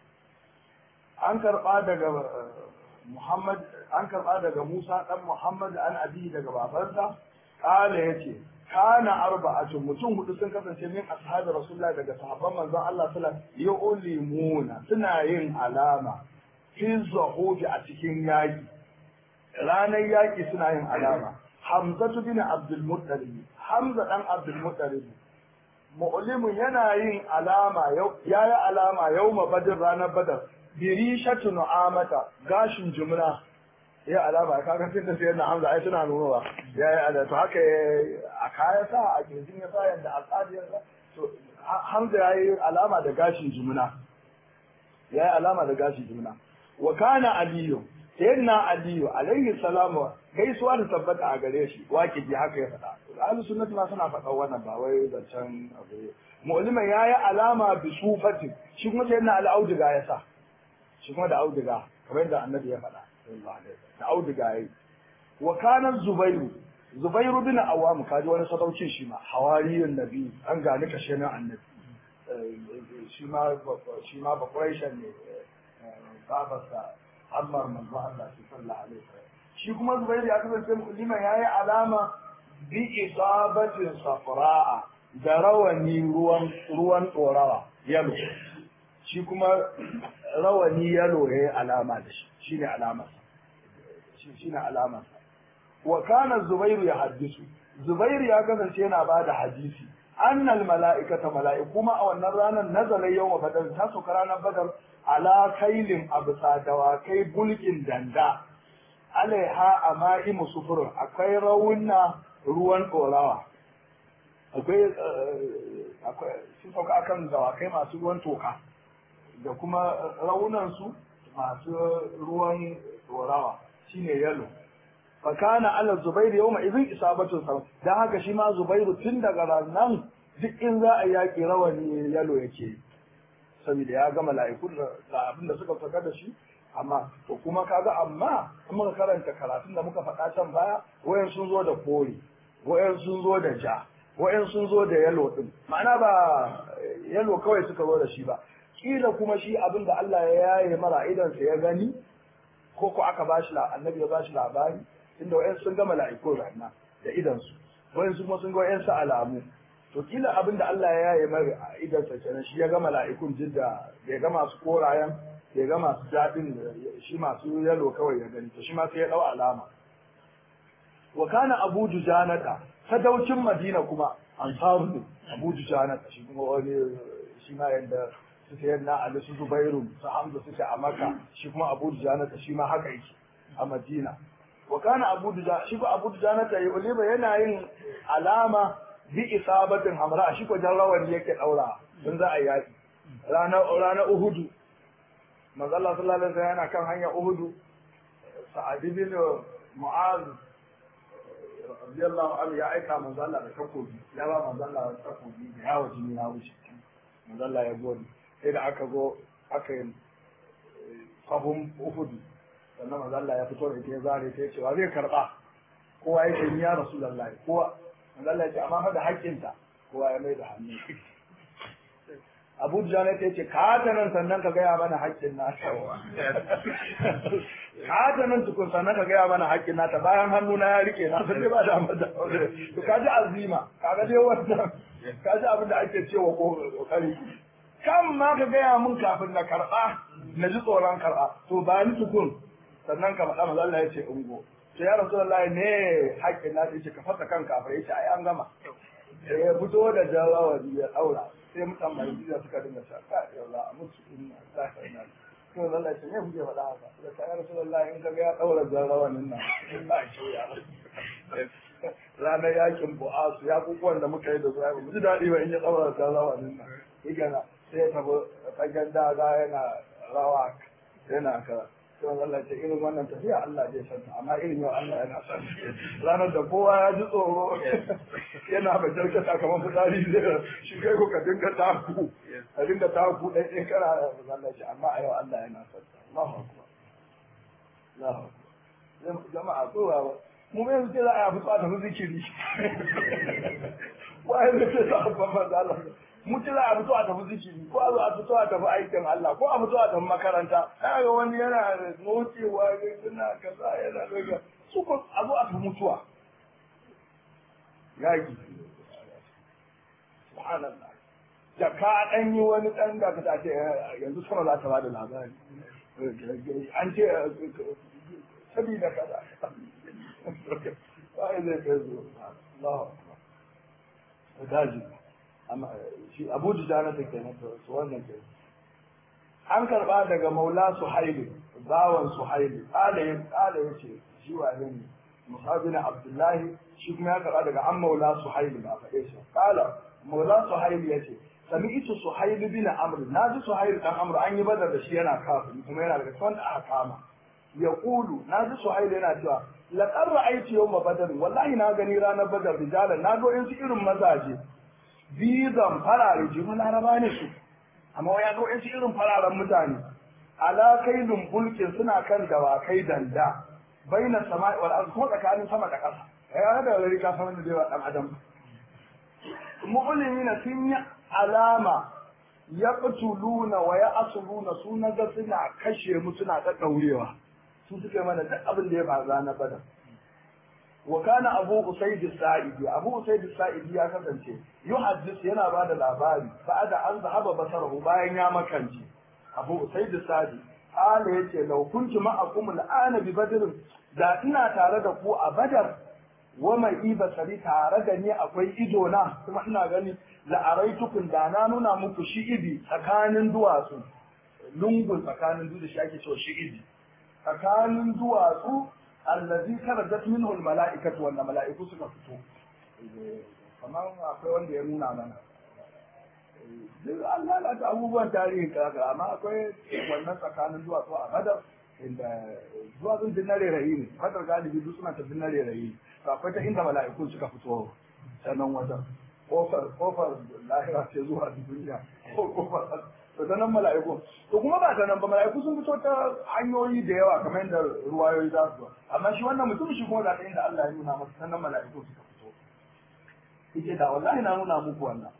an karba daga Muhammad an karba daga Musa dan Muhammad an abi daga babansa kala yace kana arba'atu mutum hudu sun kasance min ashabi rasulullahi daga sahabban manzon Allah sallallahu alaihi wasallam yu'limuna suna yin alama fi zahufi a cikin yaki ranar yaki suna yin alama Hamzatu bin Abdul Muttalib Hamza dan Abdul Muttalib mu'limun yana yin alama ya yi alama yawma badr ranar badar birishatu nu'amata gashin jumla ya alama ka ga tunda sai na Hamza ai suna nunowa ya yi alama to haka a kaya sa a kirjin ya sa yanda al'adi ya to Hamza ya yi alama da gashin jumla ya yi alama da gashin jumla wa kana aliyu sayyidina aliyu alaihi salamu gaisuwa da tabbata a gare shi waki ji haka ya faɗa ahlus sunnati ma suna faɗa wannan ba wai zancen abu mu'liman yayi alama bi sufati shi kuma sayyidina al-auduga ya sa shi kuma da auduga kamar yadda annabi ya faɗa sallallahu alaihi da auduga yayi wa kana zubairu zubairu bin awam kaji wani sadaucin shi ma hawariyun nabi an gani kashe na annabi shi ma shi ma ba ne babarsa Ammar manzo Allah sallallahu alaihi wasallam shi kuma Zubair ya kasance mu'liman yayi alama bi isabatin safra'a da rawani ruwan ruwan dorawa yalo shi kuma rawani yalo yayi alama da shi shine alama shi shine alama wa kana Zubair ya hadisu Zubair ya kasance yana bada hadisi annal mala'ikata mala'iku ma a wannan ranar nazala yawma badar ta sauka ranar badar ala kailin abusa dawakai bulkin danda alaiha a ma'imu sufurin akwai rauna ruwan ɗorawa akwai akwai sun sauka akan dawakai masu ruwan toka da kuma raunansu masu ruwan ɗorawa shine yalo fakana ala zubairu yau mai izin isabatun sa don haka shi ma zubairu tun daga ranar duk in za a yaƙi rawani yalo yake saboda ya ga mala'iku da abin da suka saka da shi amma to kuma kaga amma in muka karanta karatun da muka faɗa can baya wayan sun zo da kore wayan sun zo da ja wayan sun zo da yalo din ma'ana ba yalo kawai suka zo da shi ba kila kuma shi abin da Allah ya yaye mara idan sa ya gani ko ko aka bashi la annabi ya bashi labari inda wayan sun ga mala'iku ranna da idan su wayan su kuma sun ga wayan su alamu to kila abin da Allah ya yaye mara idan sa kenan shi ya ga mala'ikun jidda bai ga masu korayen bai ga masu daɗin shi masu yalo kawai ya gani to shi ma sai ya ɗau alama wa kana abu dujanata sadaucin madina kuma ansaru ne abu dujanata shi kuma wani shi ma yanda su sayar na ali su zubairu su hamza suke a maka shi kuma abu dujanata shi ma haka yake a madina wa kana abu dujanata shi ko abu dujanata ya uliba yana yin alama bi isabatin hamra shi ko jarrawan yake daura don za a yaki ranar ranar uhudu manzo Allah sallallahu alaihi wasallam yana kan hanyar uhudu sa'ad bin mu'az radiyallahu anhu ya aika manzo Allah da takobi ya ba manzo Allah da takobi da yawo jini na wuce manzo Allah ya gode sai da aka zo aka yi sahun uhudu sannan manzo Allah ya fito da ita ya zare ta cewa zai karba kowa ya ce ni ya rasulullahi kowa Allah ya ce amma fa da haƙƙinta kowa ya mai da hannu Abu Jana ta ce ka ta nan sannan ka gaya mana haƙƙin nata ka ta nan tukun sannan ka gaya mana haƙƙin nata bayan hannu na ya rike na sai ba da amma da to ka ji azima ka ga dai wannan ka ji abin da ake cewa kokari kan ma ka gaya mun kafin na karɓa na ji tsoron karɓa to ba ni tukun sannan ka faɗa maza Allah ya ce ungo sai ya rasu Allah ne haƙƙin na ce ka fasa kan kafin ya ce ai an gama ya fito da jawawari ya ɗaura sai mutan mai jiya suka dinga cewa ka ya Allah a mutu inna Allah ya inna to Allah ya ce me kuke faɗa haka da ka ya rasu Allah in ka ga ya ɗaura jarawanin nan ba shi ya ranar yakin bu'asu ya kukuwan da muka yi da su ya mu ji daɗi ba in ya ɗaura jarawanin nan igana sai ya tafi fagen daga yana rawa yana kara sai Allah ce irin wannan tafiya Allah zai san amma irin yau Allah yana san ranar da kowa ya ji tsoro yana ba jarkata kamar fitsari zai shi kai ko ka dinga taku ka dinga taku ɗai ɗai kana Allah ce amma a yau Allah yana san Allahu akbar Allahu akbar jama'a tsowa mu mai zuke za a yi fito a tafi zikiri wa'ai da ce za a babban da Allah mutu za a fito a tafi zikiri ko a zo a fito a tafi aikin Allah ko a fito a tafi makaranta ga wani yana nocewa yana kaza yana daga su ko a zo a tafi mutuwa yaki subhanallah da ka dan yi wani dan da ka ce yanzu sama za ta bada labari an ce sabida kaza ba zai kai zo Allahu akbar daji shi abu dujana ta kenan to su wannan ke an karba daga maula suhaili bawan suhaili kala ya kala yace shi wane ne musabina abdullahi shi kuma ya karba daga an maula suhaili ba faɗe shi kala maula suhaili yace sami'tu suhaili bin amr naji suhaili dan amr an yi badar da shi yana kafin kuma yana daga wanda aka kama yaqulu naji suhaili yana cewa laqad ra'aytu yawma badr wallahi na gani ranar badar rijalan na ga yansu irin mazaje bizan farare jiru laraba ne su amma ya zo yansu irin fararen mutane ala kailun bulkin suna kan dawakai danda baina sama'i wal ardi kuma tsakanin sama da ƙasa ya da gari ka san da zai dan adam mu'minina sun yi alama yaqtuluna wa ya'suluna su naga suna kashe mu suna ta daurewa su suke mana duk abin da ya faru na badar wa kana abu usaid sa'idi abu usaid sa'idi ya kasance yuhaddis yana ba da labari ba'da an zahaba basarahu bayan ya makanci abu usaid sa'idi ala yace law kuntu ma'akum al'ana bi badr da ina tare da ku a badar wa mai iba sari tare da ni akwai ido na kuma ina gani la araitukun da na nuna muku shi'ibi tsakanin duwatsu lungun tsakanin dutse shi ake cewa shi'ibi tsakanin duwatsu allazi kharajat minhu almala'ikatu wanda mala'iku suka fito kamar akwai wanda ya nuna mana duk an lalata abubuwan tarihin kaga amma akwai wannan tsakanin duwatsu a badar inda duwatsun din na rairayi ne badar galibi duk suna ta din na rairayi to akwai ta inda mala'iku suka fito sanan wajen kofar kofar lahira ce zuwa duniya ko kofar to ta nan mala'iku to kuma ba ta nan ba mala'iku sun fito ta hanyoyi da yawa kamar yadda ruwayoyi za su amma shi wannan mutum shi kuma da ta inda Allah ya nuna masa ta nan mala'iku suka fito yake da wallahi na nuna muku wannan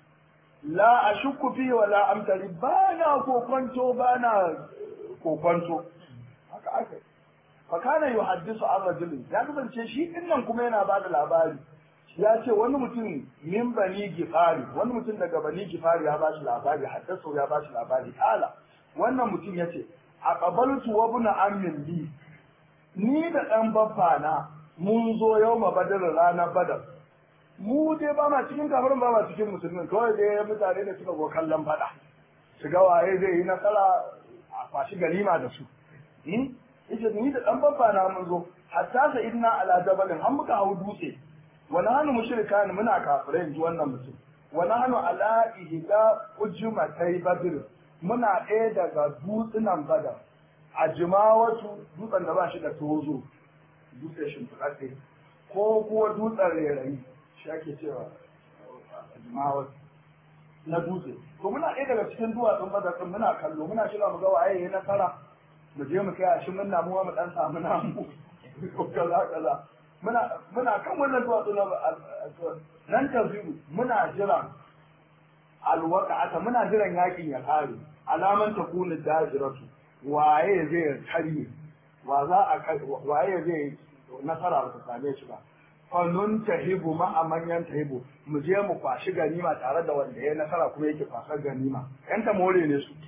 la ashukku fi wa la amtari ba na kokonto ba na kokonto haka aka fa kana yuhaddisu an rajulin ya kasance shi dinnan kuma yana bada labari ya ce wani mutum min bani gifari wani mutum daga bani gifari ya bashi labari haddasa ya bashi labari kala wannan mutum ya ce a qabaltu wa ibn ammin li ni da dan baffa na mun zo yau ma badar ranar badar mu dai ba ma cikin kafirin ba ma cikin musulmin kawai dai mutane da suka go kallon fada su ga waye zai yi nasara a fashi ganima da su yace ni da dan baffa na mun zo hatta sa idna ala jabalin an muka hau dutse wa nahnu mushrikan muna kafirai ji wannan mutum wa nahnu ala ihda ujmatai badr muna ɗaya daga dutsunan badar a jimawatu dutsen da ba shi da tozo dutsen shimfiɗaɗɗe ko kuwa dutsen rerayi shi ake cewa a jimawatu na dutse to muna ɗaya daga cikin duwatsun badar ɗin muna kallo muna shiga mu ga waye ya nasara mu je mu kai a shi mun namuwa mu ɗan samu namu ko kaza kaza muna muna kan wannan duwatsu na nan tafiyu muna jiran alwaqa'ata muna jiran yakin ya kare alaman takunu dajiratu waye zai karye wa za a waye zai nasara ba ta same shi ba fanun tahibu ma a manyan tahibu mu je mu kwashi ganima tare da wanda ya nasara kuma yake kwasar ganima yan ta more ne su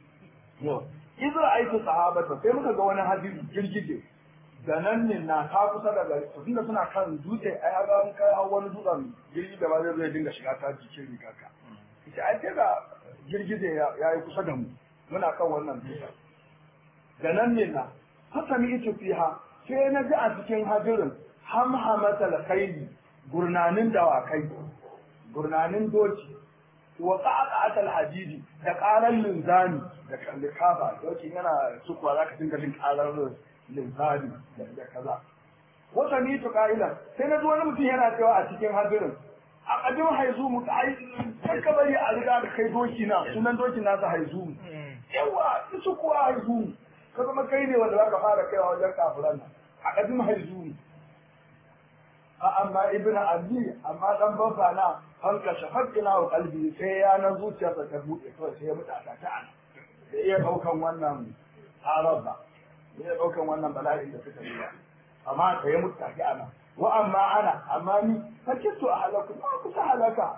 izo aiki sahabata sai muka ga wani hadisi girgije da nan ne na ta kusa da gari to tunda suna kan dutse ai a ga kai hau wani dutsen girgi da ba zai zai dinga shiga ta jikin rigarka ita ai sai ga girgije ya yi kusa da mu muna kan wannan dutsen da nan ne na hasami ita fiha sai na ji a cikin hadirin hamhamatal khayli gurnanin dawakai gurnanin doki wa qa'aqatal hadidi da qaran linzani da kafa doki yana sukuwa zaka dinga jin qarar linzani da kaza wata ni to ka'ila sai na ji wani mutum yana cewa a cikin hadirin a kadin haizu mu ai sai ka bari a riga da kai doki na sunan doki nasa haizu yawa su kuwa haizu ka zama kai ne wanda zaka fara kaiwa wajen kafiran nan a kadin haizu a amma ibnu abi amma dan babba na hanka shafaqina wa qalbi sai ya na zuciyarsa ta buɗe kawai sai ya mutu a ta ana da iya daukan wannan araba iya daukan wannan bala'in da suka yi amma sai ya mutu a ana wa amma ana amma ni fakitu a halaku ma kusa halaka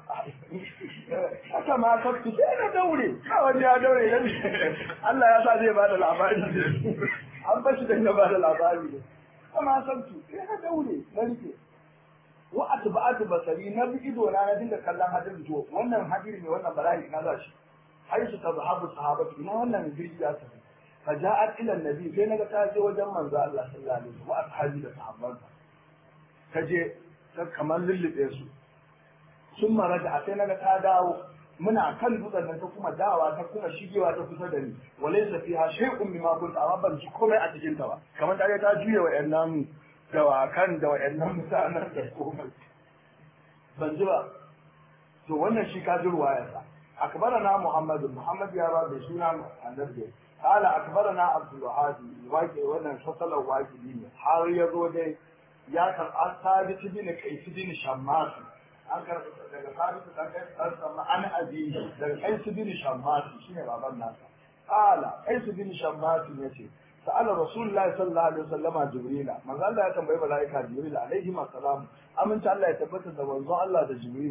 haka ma kaftu sai na daure kawai ya daure da Allah ya sa zai bada labari an bashi da ya bada labari ne amma sabtu sai na daure na rike wa atba'atu basari na bi ido na na dinga kallon hadirin to wannan hadiri ne wannan bala'i na za shi haisu tazhabu sahabatu ina wannan jirgi ya tafi faja'at ila annabi sai naga ta je wajen manzo Allah sallallahu alaihi wasallam wa ashabi da sahabbansa ta je ta kamar lullube su sun mara da sai naga ta dawo muna kan dutsen nan ta kuma dawa ta kuma shigewa ta kusa da ni walaysa fiha shay'un mimma kunta amma ban ci komai a cikin ta ba kamar ta ta juye wa ƴan dawakan da waɗannan mutanen da komai ban ji ba to wannan shi ka ji ruwayarsa akbarana muhammad muhammad ya ba da suna annabi qala akbarana abdul wahab waqi wannan fasalan waqi ne har ya zo dai ya kar asabit bin qais bin shammas an kar daga sabit dan kai dan sama an abi daga qais bin shammas shine baban nasa qala qais bin shammas yace sa'ala rasulullahi sallallahu alaihi wasallama jibrila manzo Allah ya tambayi malaika jibril alaihi assalam aminta Allah ya tabbata da manzo Allah da jibril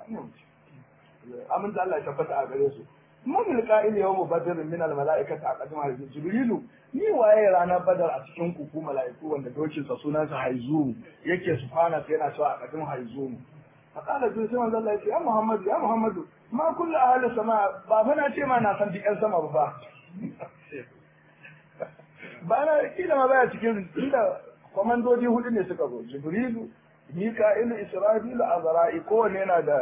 aminta Allah ya tabbata a gare su mun qa'il yawm badr min al malaikati aqdama jibrilu ni waye ranar badar a cikin ku ku malaiku wanda dokin sa sunan sa haizu yake subhana sai yana cewa aqdam haizu faqala jibril sai manzo Allah ya ce ya muhammad ya muhammad ma kullu ahli sama ba fa na ce ma na san dikan sama ba fa ba na kila ma baya cikin inda kwamandoji hudu ne suka zo jibrilu mika'ilu isra'ilu azra'i kowanne yana da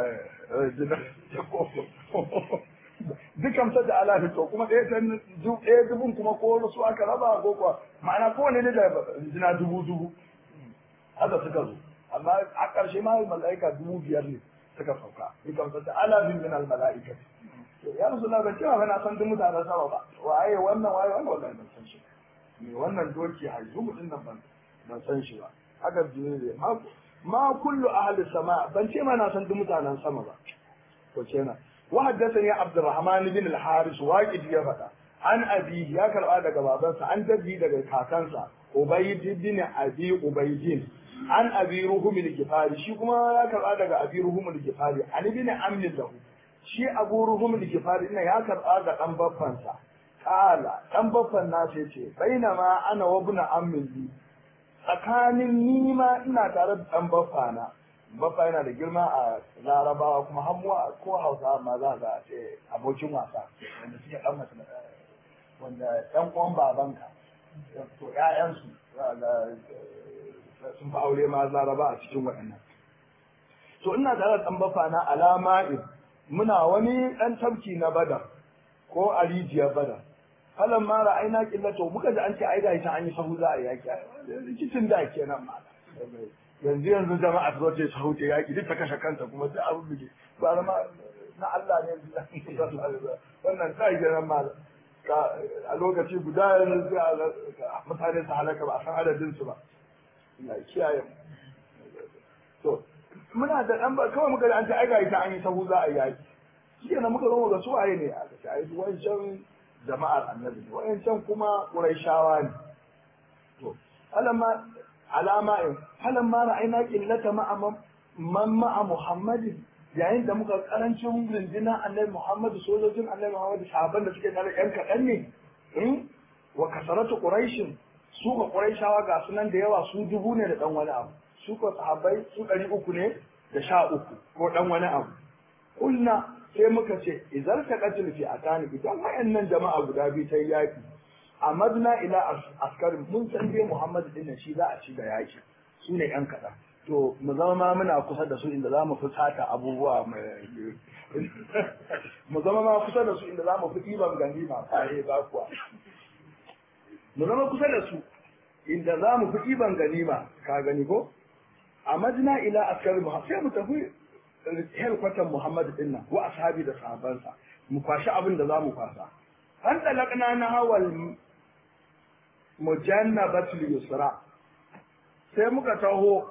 dukan sa da alafi to kuma ɗaya san ɗaya dubun kuma ko su aka raba ko kuwa ma'ana kowanne ne da jina dubu dubu haka suka zo amma a ƙarshe ma mala'ika dubu biyar ne suka sauka dukan sa da alafin min al mala'ika ya rasu na ban cewa na san duk mutanen sama ba waye wannan waye wannan wallahi ban san shi me wannan doki haizu mutum nan ban ban san shi ba haka jibril ma ma kullu ahli sama ban ce ma na san duk mutanen sama ba ko kenan wa haddathani abdurrahman bin al-haris waqid ya fada an abi ya karba daga babansa an dabbi daga kakansa ubayd bin abi ubaydin an abi ruhum al-gifari shi kuma ya karba daga abi ruhum al-gifari an bin amn lahu shi abu ruhum al-gifari ina ya karba ga dan baffansa kala dan baffan na sai ce bainama ana wa ibn ammin li tsakanin ni ma ina tare da dan baffana baffa yana da girma a larabawa kuma hamuwa ko hausa ma za ga ce abokin wasa wanda suke dan mace wanda ɗan uwan babanka to ƴaƴansu za ga sun fi aure ma laraba a cikin waɗannan to ina tare da ɗan baffa na alama muna wani ɗan tafki na badar ko a rijiyar badar falan mara aina killato muka ji an ce ai gashi an yi sahu za a yaki rikicin da kenan ma yanzu yanzu jama'a ta zoce sahu ta yaki duk ta kashe kanta kuma duk abu bige ba ma na Allah ne wannan ta yi kenan ma a lokaci guda yanzu mutane su halaka ba a san adadin su ba ina kiyaye to muna da dan ba kawai muka da an ta aika ita an yi sahu za a yi yaki shi kenan muka zo ga su waye ne aka ce ai wancan jama'ar annabi ne wancan kuma quraishawa ne to alamma alama in alamma ra'ayna qillata ma'a man ma'a muhammadin yayin da muka karancin rundunar annabi muhammadu sojojin annabi muhammadu sahabban da suke tare yan kaɗan ne wa kasaratu quraishin su ga quraishawa ga sunan da yawa su dubu ne da dan wani abu su ko sahabbai su ɗari uku ne da sha uku ko dan wani abu kulna sai muka ce idan ta katil fi atani idan wayannan jama'a guda biyu ta yaki amadna ila askarin mun san dai muhammadu din shi za a ci da yaki su ne yan kaɗan to mu zama ma muna kusa da su inda za mu fi sata abubuwa mai mu zama ma kusa da su inda za mu fi ɗiban ganima kare ba kuwa mu zama kusa da su inda za mu fi ɗiban ganima ka gani ko a majina ila askari muhammad sai mu tafi helkwatan muhammad din nan wa ashabi da sahabansa mu kwashi abin da za mu kwasa an talakna na hawal mujannabatul yusra sai muka taho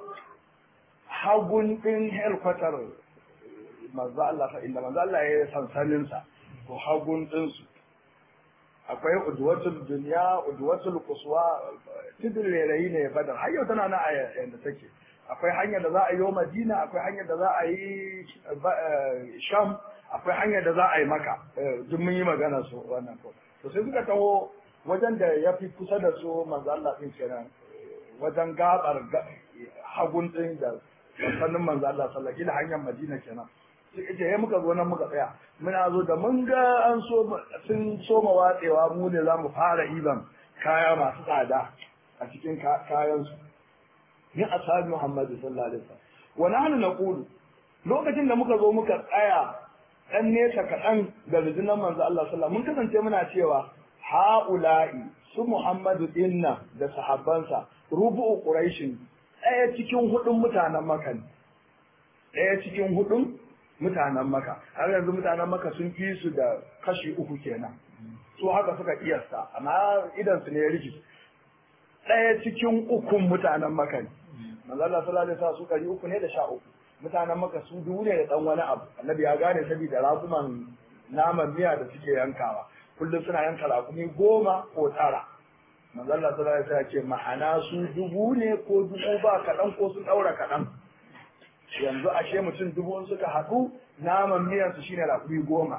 hagun ɗin helkwatar manzo Allah fa inda manzo Allah ya sansanin sa to hagun ɗin su akwai udwatul dunya udwatul quswa tidin rayi ne badar har yau tana nan a yanda take akwai hanyar da za a yi Madina akwai hanyar da za a yi Sham akwai hanyar da za a yi Maka duk mun yi magana su wannan ko to sai suka taho wajen da ya fi kusa da su manzo Allah din kenan wajen gabar hagun ɗin da sannan manzo Allah sallallahu alaihi hanyar Madina kenan sai ce ya muka zo nan muka tsaya muna zo da mun ga an so sun soma watsewa mu ne za mu fara iban kaya masu tsada a cikin kayan su min ashabi Muhammad sallallahu alaihi wasallam wa nahnu naqulu lokacin da muka zo muka tsaya dan nesa kaɗan da rundunar manzo Allah sallallahu mun kasance muna cewa ha'ula'i su Muhammadu dinna da sahabbansa rubu'u quraishin ɗaya cikin hudun mutanen maka ne ɗaya cikin hudun mutanen maka har yanzu mutanen maka sun fi su da kashi uku kenan su haka suka kiyasta amma idan su ne ya riki ɗaya cikin ukun mutanen maka ne manzo Allah sallallahu alaihi wasallam su kari uku ne da sha uku mutanen maka su dubu ne da dan wani abu annabi ya gane saboda raguman naman miya da suke yankawa kullum suna yanka rakumi goma ko tara manzo Allah sallallahu alaihi wasallam ce ma'ana su dubu ne ko dubu ba kaɗan ko sun ɗaura kaɗan yanzu ashe mutum dubu suka haɗu naman miyan su shine rakumi goma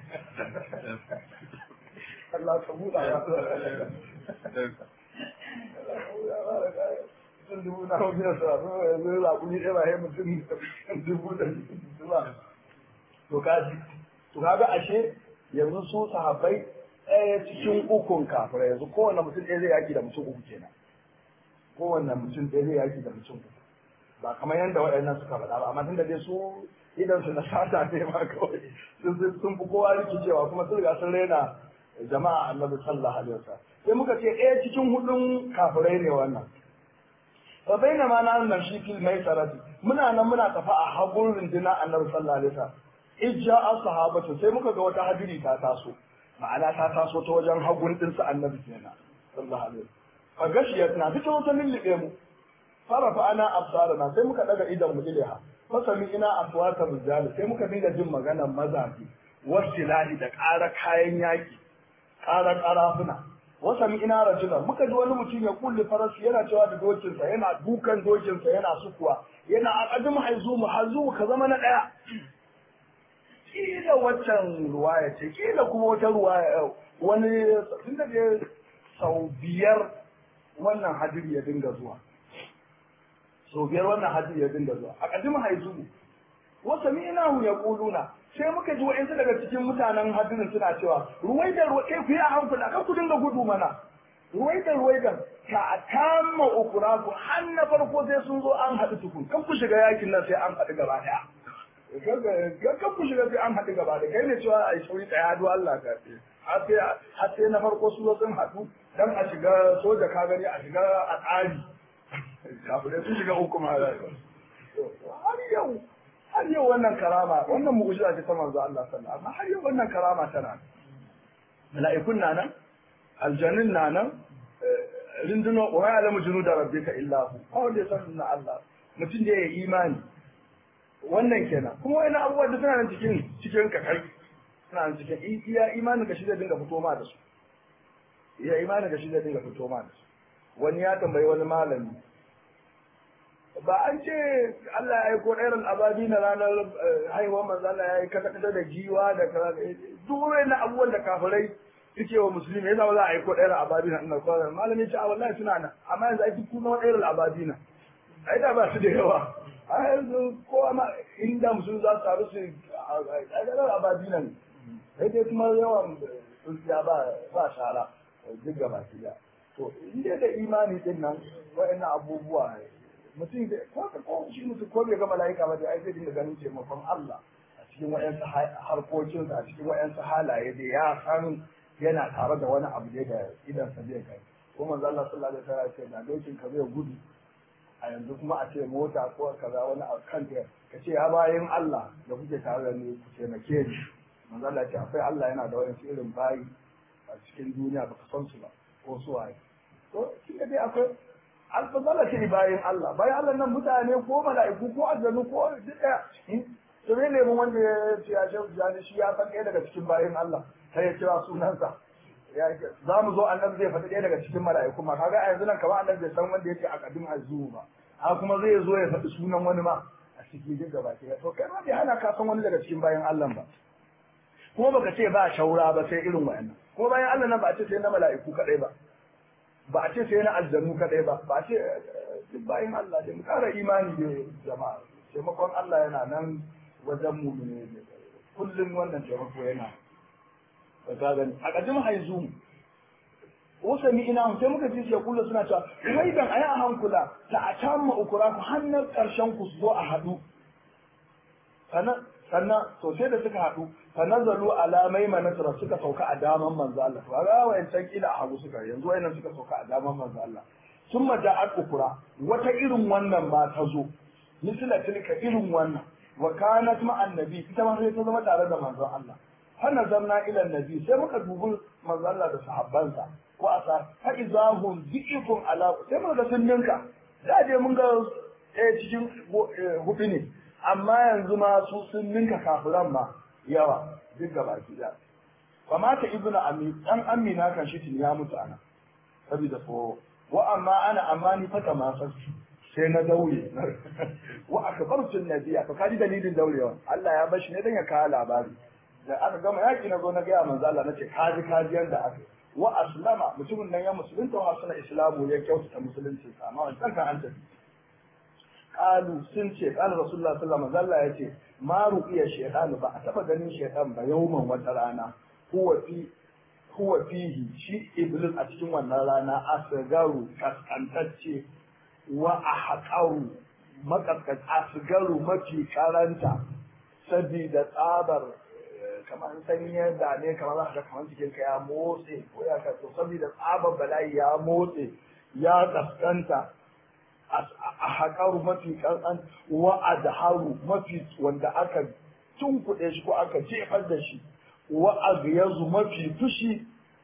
Allah ka buɗa ya mutum dubu na miyan su yanzu rakumi ɗaya ba mutum dubu da dubu to kaji to kaga ashe yanzu su sahabbai ɗaya cikin ukun kafira yanzu kowane mutum ɗaya zai yaki da mutum uku kenan kowane mutum ɗaya zai yaki da mutum uku ba kamar yadda waɗannan suka faɗa ba amma tunda dai su idan su na sata ne ma kawai sun fi kowa rikicewa kuma sun riga sun raina jama'a annabi sallallahu alaihi wasallam sai muka ce ɗaya cikin hudun kafirai ne wannan fa baina ma na nan shi fil mai sarati muna nan muna tafa a hagun runduna annabi sallallahu alaihi wasallam ijja as-sahabatu sai muka ga wata hadiri ta taso ma'ana ta taso ta wajen hagun din su annabi kenan sallallahu alaihi wasallam a gashiyar na fito wata lullube mu fara fa ana absarana sai muka daga idan mu ilaiha fasami ina aswata rijal sai muka dinga jin maganar mazafi wasilahi da ƙara kayan yaki ƙara ƙarafuna wasami ina rajula muka ji wani mutum ya kulle farasi yana cewa da dokinsa yana dukan dokinsa yana sukuwa yana aqadim haizumu hazumu ka zama na ɗaya kila waccan ruwaya ce kila kuma wata ruwaya wani tun da dai sau biyar wannan hadiri ya dinga zuwa sau biyar wannan hadiri ya dinga zuwa a ƙadim haizu wasa mi ina ya kuluna sai muka ji wa'insu daga cikin mutanen hadirin suna cewa ruwai da ruwai ku yi a hankula kan ku dinga gudu mana ruwai da ruwai da ka tamma ukuraku har na farko sai sun zo an haɗu tukun kan ku shiga yakin nan sai an haɗu gaba ɗaya kan ku shiga sai an haɗu gaba da kai ne cewa a yi sauri ɗaya hadu Allah ka ce har sai na farko su sun haɗu dan a shiga soja ka gani a shiga a tsari kafirai sun shiga uku ma har yau har yau wannan karama wannan mu'jiza ce ta manzo Allah sallallahu alaihi har yau wannan karama tana mala'ikun na nan aljannin na nan rinduno wa ya alamu junuda rabbika illa hu kawai da san na Allah mutum da ya yi imani wannan kenan kuma wani abubuwa da suna nan cikin cikin kakar suna nan cikin iya imanin ka shi zai dinga fito ma da su iya imanin ka shi zai dinga fito ma da su wani ya tambayi wani malami ba an ce Allah ya aiko ɗairan ababi na ranar haihuwar manzo Allah ya yi kata kata da giwa da kaza duk wani abubuwan da kafirai suke wa musulmi yasa ba za a aiko ɗairan ababi na ina kwana malami ce a wallahi suna nan amma yanzu ai duk kuma ɗairan ababi na ai da ba su da yawa a yanzu kowa ma inda musulmi za su taru su a ɗairan ababi nan sai dai kuma yawan tsuntsiya ba ba shara duk gaba ki to inda da imani din nan wa'annan abubuwa mutum da ko ko shi mutum ko bai ga mala'ika ba da ai zai dinga ganin taimakon Allah a cikin wayansu harkokin a cikin wayansu halaye da ya san yana tare da wani abu ne da idan sa zai kai ko manzo Allah sallallahu alaihi wasallam ya ce da dokin ka zai gudu a yanzu kuma a ce mota ko kaza wani a kan ka ce ya bayan Allah da kuke tare da ni ku taimake ni manzo Allah ya ce akwai Allah yana da wani irin bayi a cikin duniya baka san su ba ko su waye to shi dai akwai alfazala ce bayan Allah bayan Allah nan mutane ko mala'iku ko aljanu ko duk daya to ne ne wanda ya ce ya shehu jani shi ya san ɗaya daga cikin bayan Allah sai ya kira sunansa za mu zo annabi zai faɗi ɗaya daga cikin mala'iku ma kaga a yanzu nan kamar annabi bai san wanda yake a kadin azu ba a kuma zai zo ya faɗi sunan wani ma a cikin duk gaba ke to kai ma bai hana ka san wani daga cikin bayan Allah ba kuma baka ce ba shaura ba sai irin wa'annan kuma bayan Allah nan ba a ce sai na mala'iku kadai ba ba a ce sai na aljanu kadai ba ba a ce duk bayan Allah da mu kara imani da jama'a taimakon Allah yana nan wajen mu ne kullum wannan taimako yana ka gani a kajin haizu wasa mi ina sai muka ji sai kullu suna cewa wai dan ayi a hankula ta a tamma ukura ku hannun karshen ku zo a hadu sannan sannan to sai da suka haɗu fa nazalu ala maimanata suka sauka a daman manzo Allah to ga wayancan kila a hagu suka yanzu wayannan suka sauka a daman manzo Allah summa ja'at ukura wata irin wannan ma ta zo misla tilka irin wannan wa kanat ma annabi ita ma sai ta zama tare da manzo Allah fa nazarna ila annabi sai muka dubi manzo Allah da sahabbansa ko asa fa izahum dhi'fun ala sai muka ga sun ninka da je mun ga eh cikin hudu ne amma yanzu ma su sun ninka kafiran ma yawa duk gaba ki da fa mata ibnu ami dan amina kan shi tun ya mutu ana saboda tsoro wa amma ana amma ni fata ma sai na daure wa akbartu nabiya to kaji dalilin daurewa Allah ya bashi ne dan ya kawo labari da aka gama yaki na zo na ga manzo Allah nace kaji kaji yanda aka wa aslama mutumin nan ya musulunta wa suna islamu ya kyautata musulunci amma wancan kan an tafi qalu sun ce qala rasulullah sallallahu alaihi wasallam ya ce ma ruqiya shaytan ba a taba ganin shaytan ba yawman wata rana huwa fi huwa fihi shi iblis a cikin wannan rana asgaru kaskantacce wa ahqaru makaskat asgaru mafi karanta sabida tsabar kamar sanyi da ne kamar za ka kamar cikin ka ya motse ko ya ka to saboda tsabar bala'i ya motse ya kaskanta a haƙaru mafi ƙanƙan wa a haru mafi wanda aka tunkuɗe shi ko aka jefar da shi wa a yanzu mafi fushi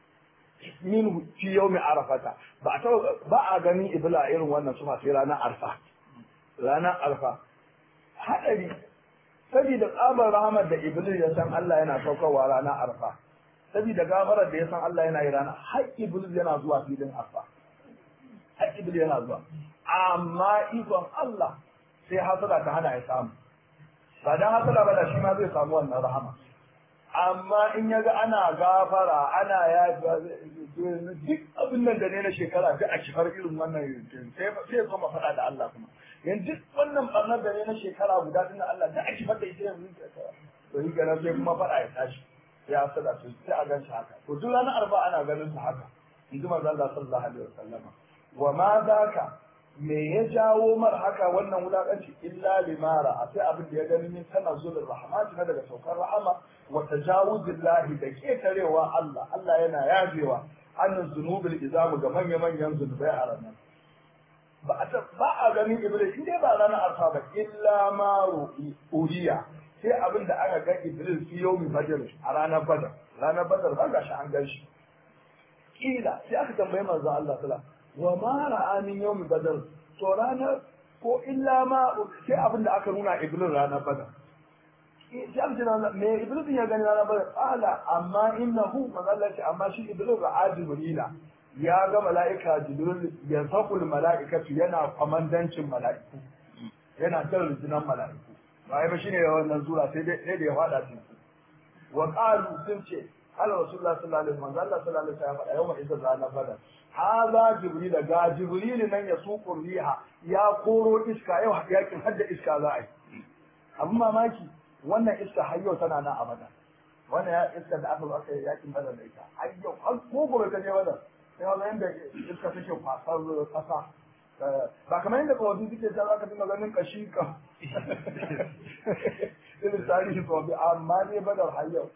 min fi yau mai arafata ba a ba a ganin ibila irin wannan sufa sai ranar arfa ranar arfa haɗari saboda tsabar rahamar da iblis ya san Allah yana saukarwa ranar arfa saboda gafarar da ya san Allah yana yi rana har iblis yana zuwa filin arfa har iblis yana zuwa amma ikon Allah sai hasada ta hana ya samu ba dan hasada ba da shi ma zai samu wannan rahama amma in ya ga ana gafara ana ya duk abin nan da ne na shekara duk a kifar irin wannan sai sai zo ma faɗa da Allah kuma yanzu duk wannan barnar da ne na shekara guda din Allah duk a kifar da ita yanzu to yi ganin sai kuma faɗa ya tashi ya hasada su sai a gan shi haka to duk ranar arba ana ganin su haka in ji manzo Allah sallallahu alaihi wasallam wa ma zaka me ya jawo mar haka wannan wulakanci illa limara a sai abin da ya gani min tanazzulur rahmat na daga saukar rahama wa tajawuzillahi da ketarewa Allah Allah yana yajewa annan zunubil izamu ga manya manyan zunubai a ranar ba a ba a ganin iblis inda ba ranar arfa ba illa ma uriya sai abin da aka ga iblis fi yawmi badr a ranar badar ranar badar ba ga shi an gan shi kila sai aka tambayi manzo Allah sallallahu wa ma ra'a min yawmi badr to ranar ko illa ma sai abin da aka nuna iblis ranar badar sai aka ce na me iblis ya gani ranar badar ala amma innahu manzo ce amma shi iblis ra'a jibrila ya ga mala'ika jibril ya sakul mala'ikatu yana kwamandancin mala'iku yana jan rundunar mala'iku ba ba shine wannan zura sai dai sai da ya fada cikin wa qalu sun ce ala rasulullah sallallahu alaihi wasallam Allah sallallahu alaihi wasallam yau mai izza ranar badar haza jibril ga jibril nan ya suku riha ya koro iska yau yakin hadda iska za a yi abin mamaki wannan iska har yau tana nan a badar wannan ya iska da aka zo aka yi yakin badar da ita har yau har ko gobe ka je badar sai wannan yanda iska take kwasar kasa ba kamar yadda kawai suke ta zaka dinga ganin kashi ka irin tarihi kawai amma ne badar har yau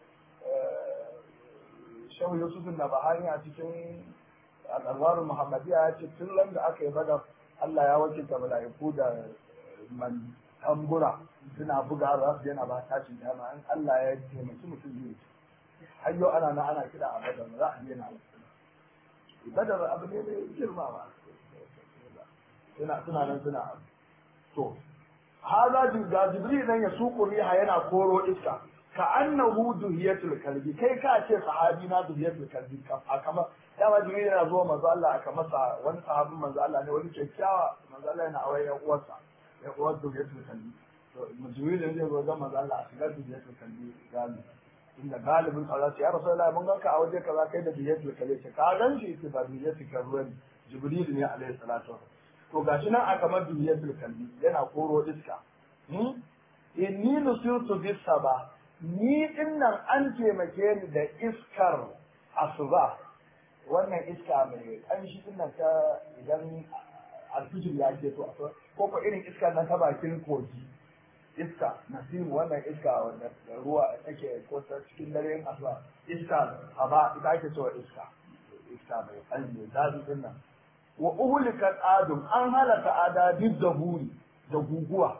shehu yusuf na bahani a cikin al'arwarun muhammadiyya ya ce tun ran da aka yi badar allah ya wakilta mala'iku da man tambura suna buga za su yana ba tashin dama in allah ya taimaki mutum zai har yau ana na ana kira a badar za a yana badar abu ne mai girma ba suna suna nan suna abu to haza ga jibril nan ya suku riha yana koro iska ka annahu duhiyatul kalbi kai ka ce sahabi na duhiyatul kalbi a kamar dama jibril yana zuwa manzo Allah aka masa wani sahabin manzo Allah ne wani kyakkyawa manzo Allah yana aure ya uwarsa ya uwar duhiyatul kalbi to jibril ne zai zo ga manzo Allah a shigar duhiyatul kalbi gani inda galibin Allah ya rasulullahi mun ganka a waje kaza kai da duhiyatul kalbi ce ka gan shi ce ba duhiyatul kalbi ne jibril ne alaihi salatu to gashi nan a kamar duhiyatul kalbi yana koro iska inni nusirtu bis sabah ni dinnan an taimake ni da iskar asuba wannan iska mai ƙanshi dinnan ta idan alfijir ya ke to ko ko irin iska na ta bakin kogi iska nasimu wannan iska wanda ruwa take ko ta cikin dare asuba iska haba ita ake cewa iska iska mai ƙanshi zafi dinnan wa uhulikat adum an halaka adadin da huri da guguwa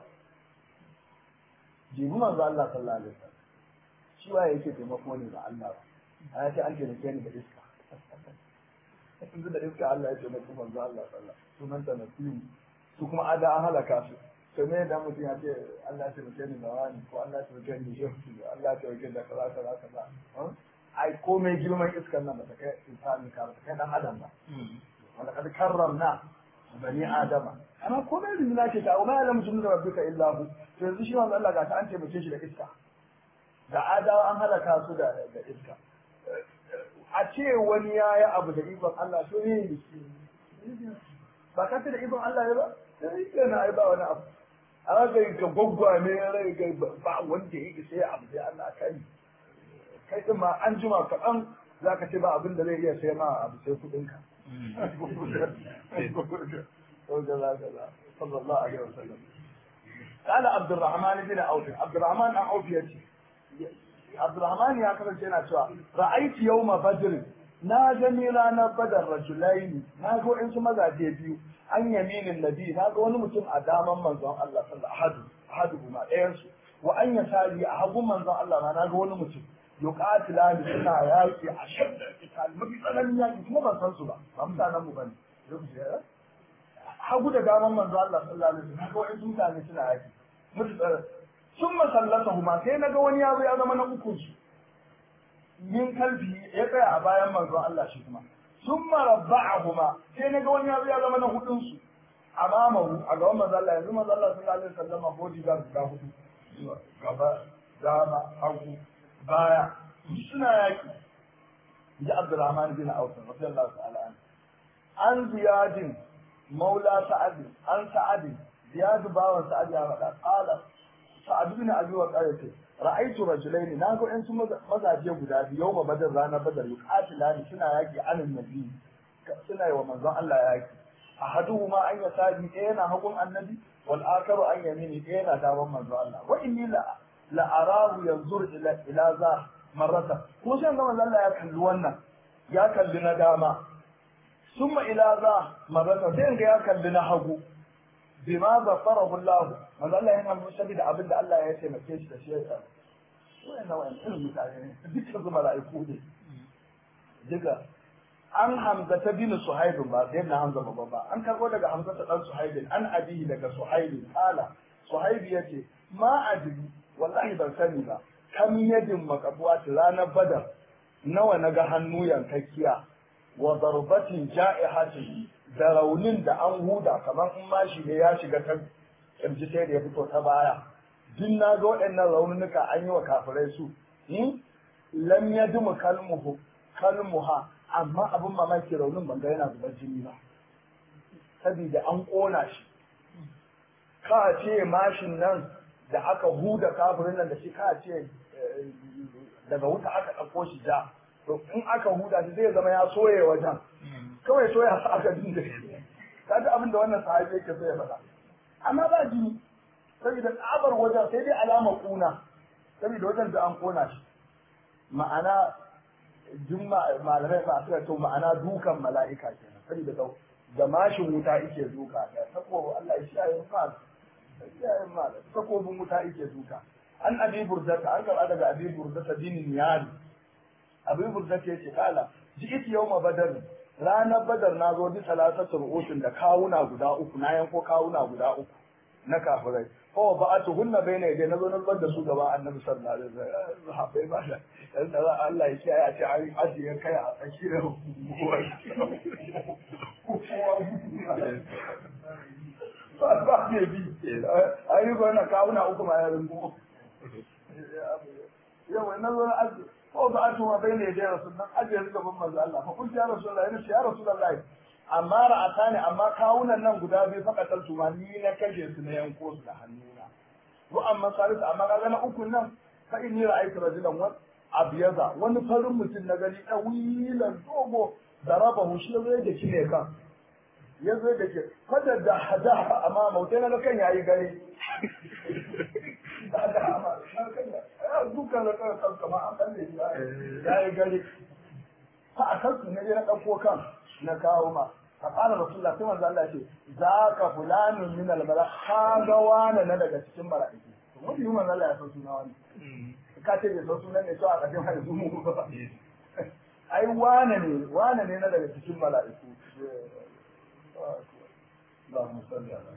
jibi manzo Allah sallallahu alaihi wasallam shi waye yake taimako ne ga Allah ba a ce an taimake ni da iska yanzu da iska Allah ya taimaki manzo Allah sallallahu sunan ta nasiru su kuma ada an halaka su to me da mutum ya ce Allah ya taimake ni da wani ko Allah ya taimake ni da shi Allah ya taimake ni da kaza kaza kaza ai komai girman iskan nan ba ta kai insani ka ba ta kai dan adam ba wanda kad karramna bani adama amma komai rinna ce ta umma alam junu rabbika illa hu to yanzu shi wannan Allah ga ta an taimake shi da iska da adawa an halaka su da da iska a ce wani ya yi abu da ikon Allah to ne da shi ba ka da ikon Allah ya ba sai ka na ai ba wani abu a ga ka gwaggwa ne rai ga ba wanda ya yi sai abu sai Allah kai kai din ma an jima kaɗan za ka ce ba abin da zai iya sai ma abu sai kuɗinka. صلى الله عليه وسلم قال عبد الرحمن بن عوف عبد الرحمن بن عوف يجي عبد الرحمن يا كذا جينا cewa رأيت يوم بدر na gani ranar badar rajulaini na ga wa'insu mazaje biyu an yaminin nabi na ga wani mutum a daman manzon Allah sallallahu alaihi ahadu ma ɗayan su wa an yasari a hagun manzon Allah ma na ga wani mutum yuqatila ni suna yaki a shadda qital mafi tsananin yaki kuma ban san su ba ba mutanen mu bane hagu da daman manzo Allah sallallahu alaihi wasallam ga wa'insu mutane suna yaki mutu tsara sun masallata huma sai naga wani yaro ya zama na uku su min kalbi ya tsaya a bayan manzo Allah shi kuma sun marabba'ahuma sai naga wani yaro ya zama na hudun su amamahu a gaban manzo Allah yanzu manzo Allah sallallahu alaihi wasallam bodyguard guda hudu gaba dama hagu baya suna yaki ji Abdurrahman bin Auf radiyallahu ta'ala an an ziyadin maula sa'ad an sa'ad ziyad bawan sa'ad ya faɗa qala sa'ad bin abi waqas ce ra'aytu rajulaini na ga ɗan mazaje guda biyu yau badar rana badar yuqatilani suna yaki anan nabi suna yi wa manzon Allah yaki ahaduhuma an yasadi ɗaya yana hagun annabi wal akaru an yamini ɗaya yana daman manzon Allah wa inni la la arahu yanzur ila ila za marrata ko sai ga manzon Allah ya kalli wannan ya kalli na dama summa ila za marrata sai ga ya kalli na hagu bima zafarahu Allah manzo Allah yana musabi da abin da Allah ya taimake shi da shi ya wannan wannan irin mutane ne dukkan su mala'iku ne duka an hamza ta bin suhaibin ba sai na hamza babba ba an karbo daga hamza ta dan suhaibin an abihi daga suhaibin kala suhaibi yace ma adri wallahi ban sani ba kam yadin makabuwat ranar badar nawa naga hannu yankakkiya wa darbatin ja'ihatin da raunin da an huda kamar in mashi ne ya shiga ta kirji sai da ya fito ta baya duk na ga waɗannan raunuka an yi wa kafirai su lam yadmu kalmuhu kalmuha amma abin mamaki raunin ban ga yana zubar jini ba saboda an ƙona shi ka ce mashin nan da aka huda kafirin nan da shi ka ce daga wuta aka ɗauko shi ja to in aka huda shi zai zama ya soye wajen kawai soya sa aka dinga shi kaga abin da wannan sahabi yake so ya faɗa amma ba jini saboda tsabar wajen sai dai alama kuna saboda wajen da an ƙona shi ma'ana duk malamai ba suka to ma'ana dukan mala'ika kenan saboda da da mashin wuta yake duka da sako Allah ya shaye ma shaye ma sakobin wuta yake duka an abi burdata an karɓa daga abi burdata dinin yari abi burdata yace kala ji'it yawma badar ranar badar na zo bi salasatu ru'usin da kawuna guda uku na yanko kawuna guda uku na kafirai ko ba a tuhunna bai ne dai nazo na zubar da su gaba annabi sallallahu alaihi wasallam sahabbai ba da dan da Allah ya kiyaye a ce an ajiye kai a tsakiyar ba ba ne bi ayi ko na kawuna uku ma ya rungu yawa na zo na ajiye ko ba a tuhunna bai ne dai rasulullah ajiye su gaban manzo Allah fa kunti ya rasulullah ya rasulullah amma ra'ata ne amma kawunan nan guda biyu fakatar su ma ni na kashe su na yanko su da hannuna wa amma salisu amma kaga na ukun nan fa inni ra'aytu rajulan wa abyaza wani farin mutum na gani dawilan dogo darabahu shi zai da shi ne kan ya zai da ke kada da hada amma mautai na kan yayi gare da amma duka da kan kan kama an kalle shi yayi gare fa a kansu ne na dauko kan na kawo ma فقال رسول الله كما قال الله ذاك فلان من الملائكة هذا وانا na daga cikin mala'iku to wani yi manzo Allah ya san suna wani ka ce bai san sunan ne to a kafin har su mu ba ai wane ne wane ne na daga cikin mala'iku Allahumma salli ala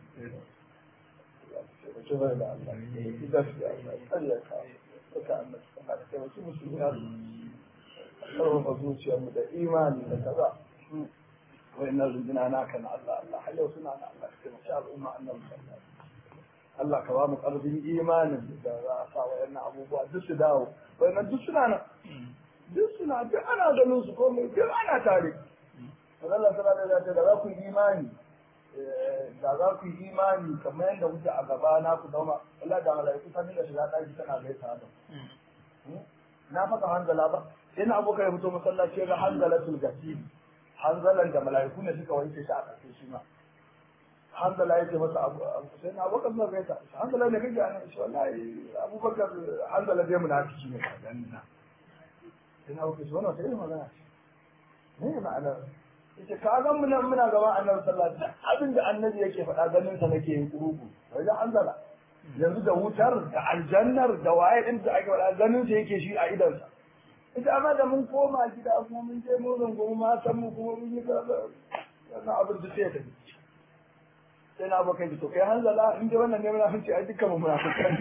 zuciyarmu da imani da kaza وإن ربنا ناك الله الله حلو سنا الله كما شاء الأمة أن الله Allah ka ba mu ƙarfin imanin da za a sa wayannan abubuwa duk su dawo wayannan duk suna nan duk suna duk ana ganin su komai duk ana tare Allah ta da da za ku yi imani da za ku yi imani kamar yadda kuke a gaba na ku zama Allah da malaiku ta dinga shiga ɗaki tana gaisa da na faɗa hanzala ba ina abokan ya fito masallaci ga hanzalatul gasiri hanzalan da mala'iku ne suka wanke shi a ƙarshe shi ma hanzala ya ce masa abu sai na abokan zuwa gaita hanzala ne kake ana shi wallahi abubakar hanzala dai munafiki ne ka gani na sai na abokan shi wannan sai magana ne ma'ana yace ka ga muna muna gaban annabi sallallahu alaihi wasallam abin da annabi yake faɗa ganin sa nake yin kurugu wajen hanzala yanzu da wutar da aljannar da waye din da ake faɗa ganin sa yake shi a idansa ita amma da mun koma gida kuma mun je mun rungumi matan mu kuma mun yi kaza wannan abin da sai ya tafi sai na abokan ji to kai hanzala in dai wannan ne munafici ai dukkan mu munafikan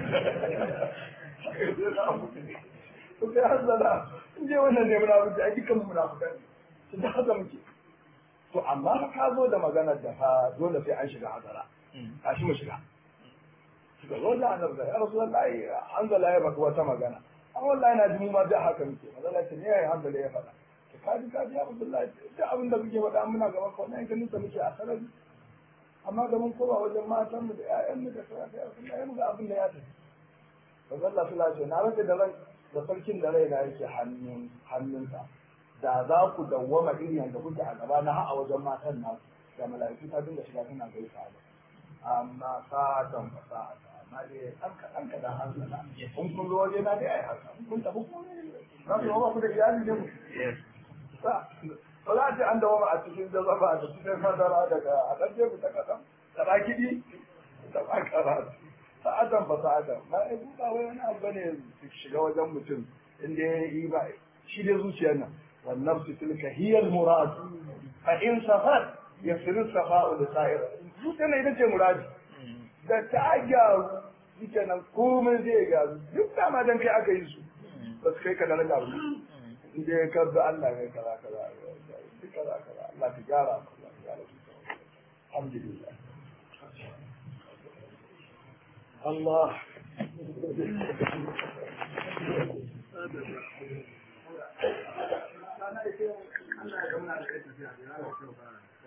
to kai hanzala in dai wannan ne munafici ai dukkan mu munafikan to da haka muke to amma ka zo da maganar da fa dole sai an shiga hadara a shi mu shiga shiga wallahi annabi ya rasulullahi hanzala ya baka wata magana an wallahi na ji mu ma da haka muke mazala ce ne yayi hanzala ya faɗa to kaji kaji ya Abdullahi duk abin da muke faɗa muna gaban ka wannan ganin sa muke a sarari amma da mun koma wajen matan mu da ƴaƴan mu da sauran da Abdullahi mu ga abin da ya tafi mazalla sula ce na rage da rai da sarkin da rai na yake hannun hannunsa da za ku dawwama irin yadda kuke a gaba na a wajen matan naku da mala'iku ta dinga shiga tana gaisa da amma sa'atan fa sa'atan amma dai an ka an ka da hankala in kun zo waje na dai ai haka in kun tafi kuma za su ba ku da iyali ne mu sa ba za a ce an dawo a cikin jazaba da cikin madara daga a ɗan jefu ta kaɗan ta ɗa kiɗi ta ɗa karatu sa'atan ba sa'atan ba ai buɗa wai wani abu ne su shiga wajen mutum inda ya yi ba shi dai zuciyar nan والنفس تلك هي المراد فإن صفت يصير الصفاء لسائر zuciya ita ce muradi da ta gyaru ita nan komai zai gyaru duk dama dan kai aka yi su ba su kai ka daraja ba inda ya karbi Allah ya kaza kaza duk kaza kaza Allah ka gyara Allah ka gyara alhamdulillah Allah Allah ya kai muna da kai tafiya ya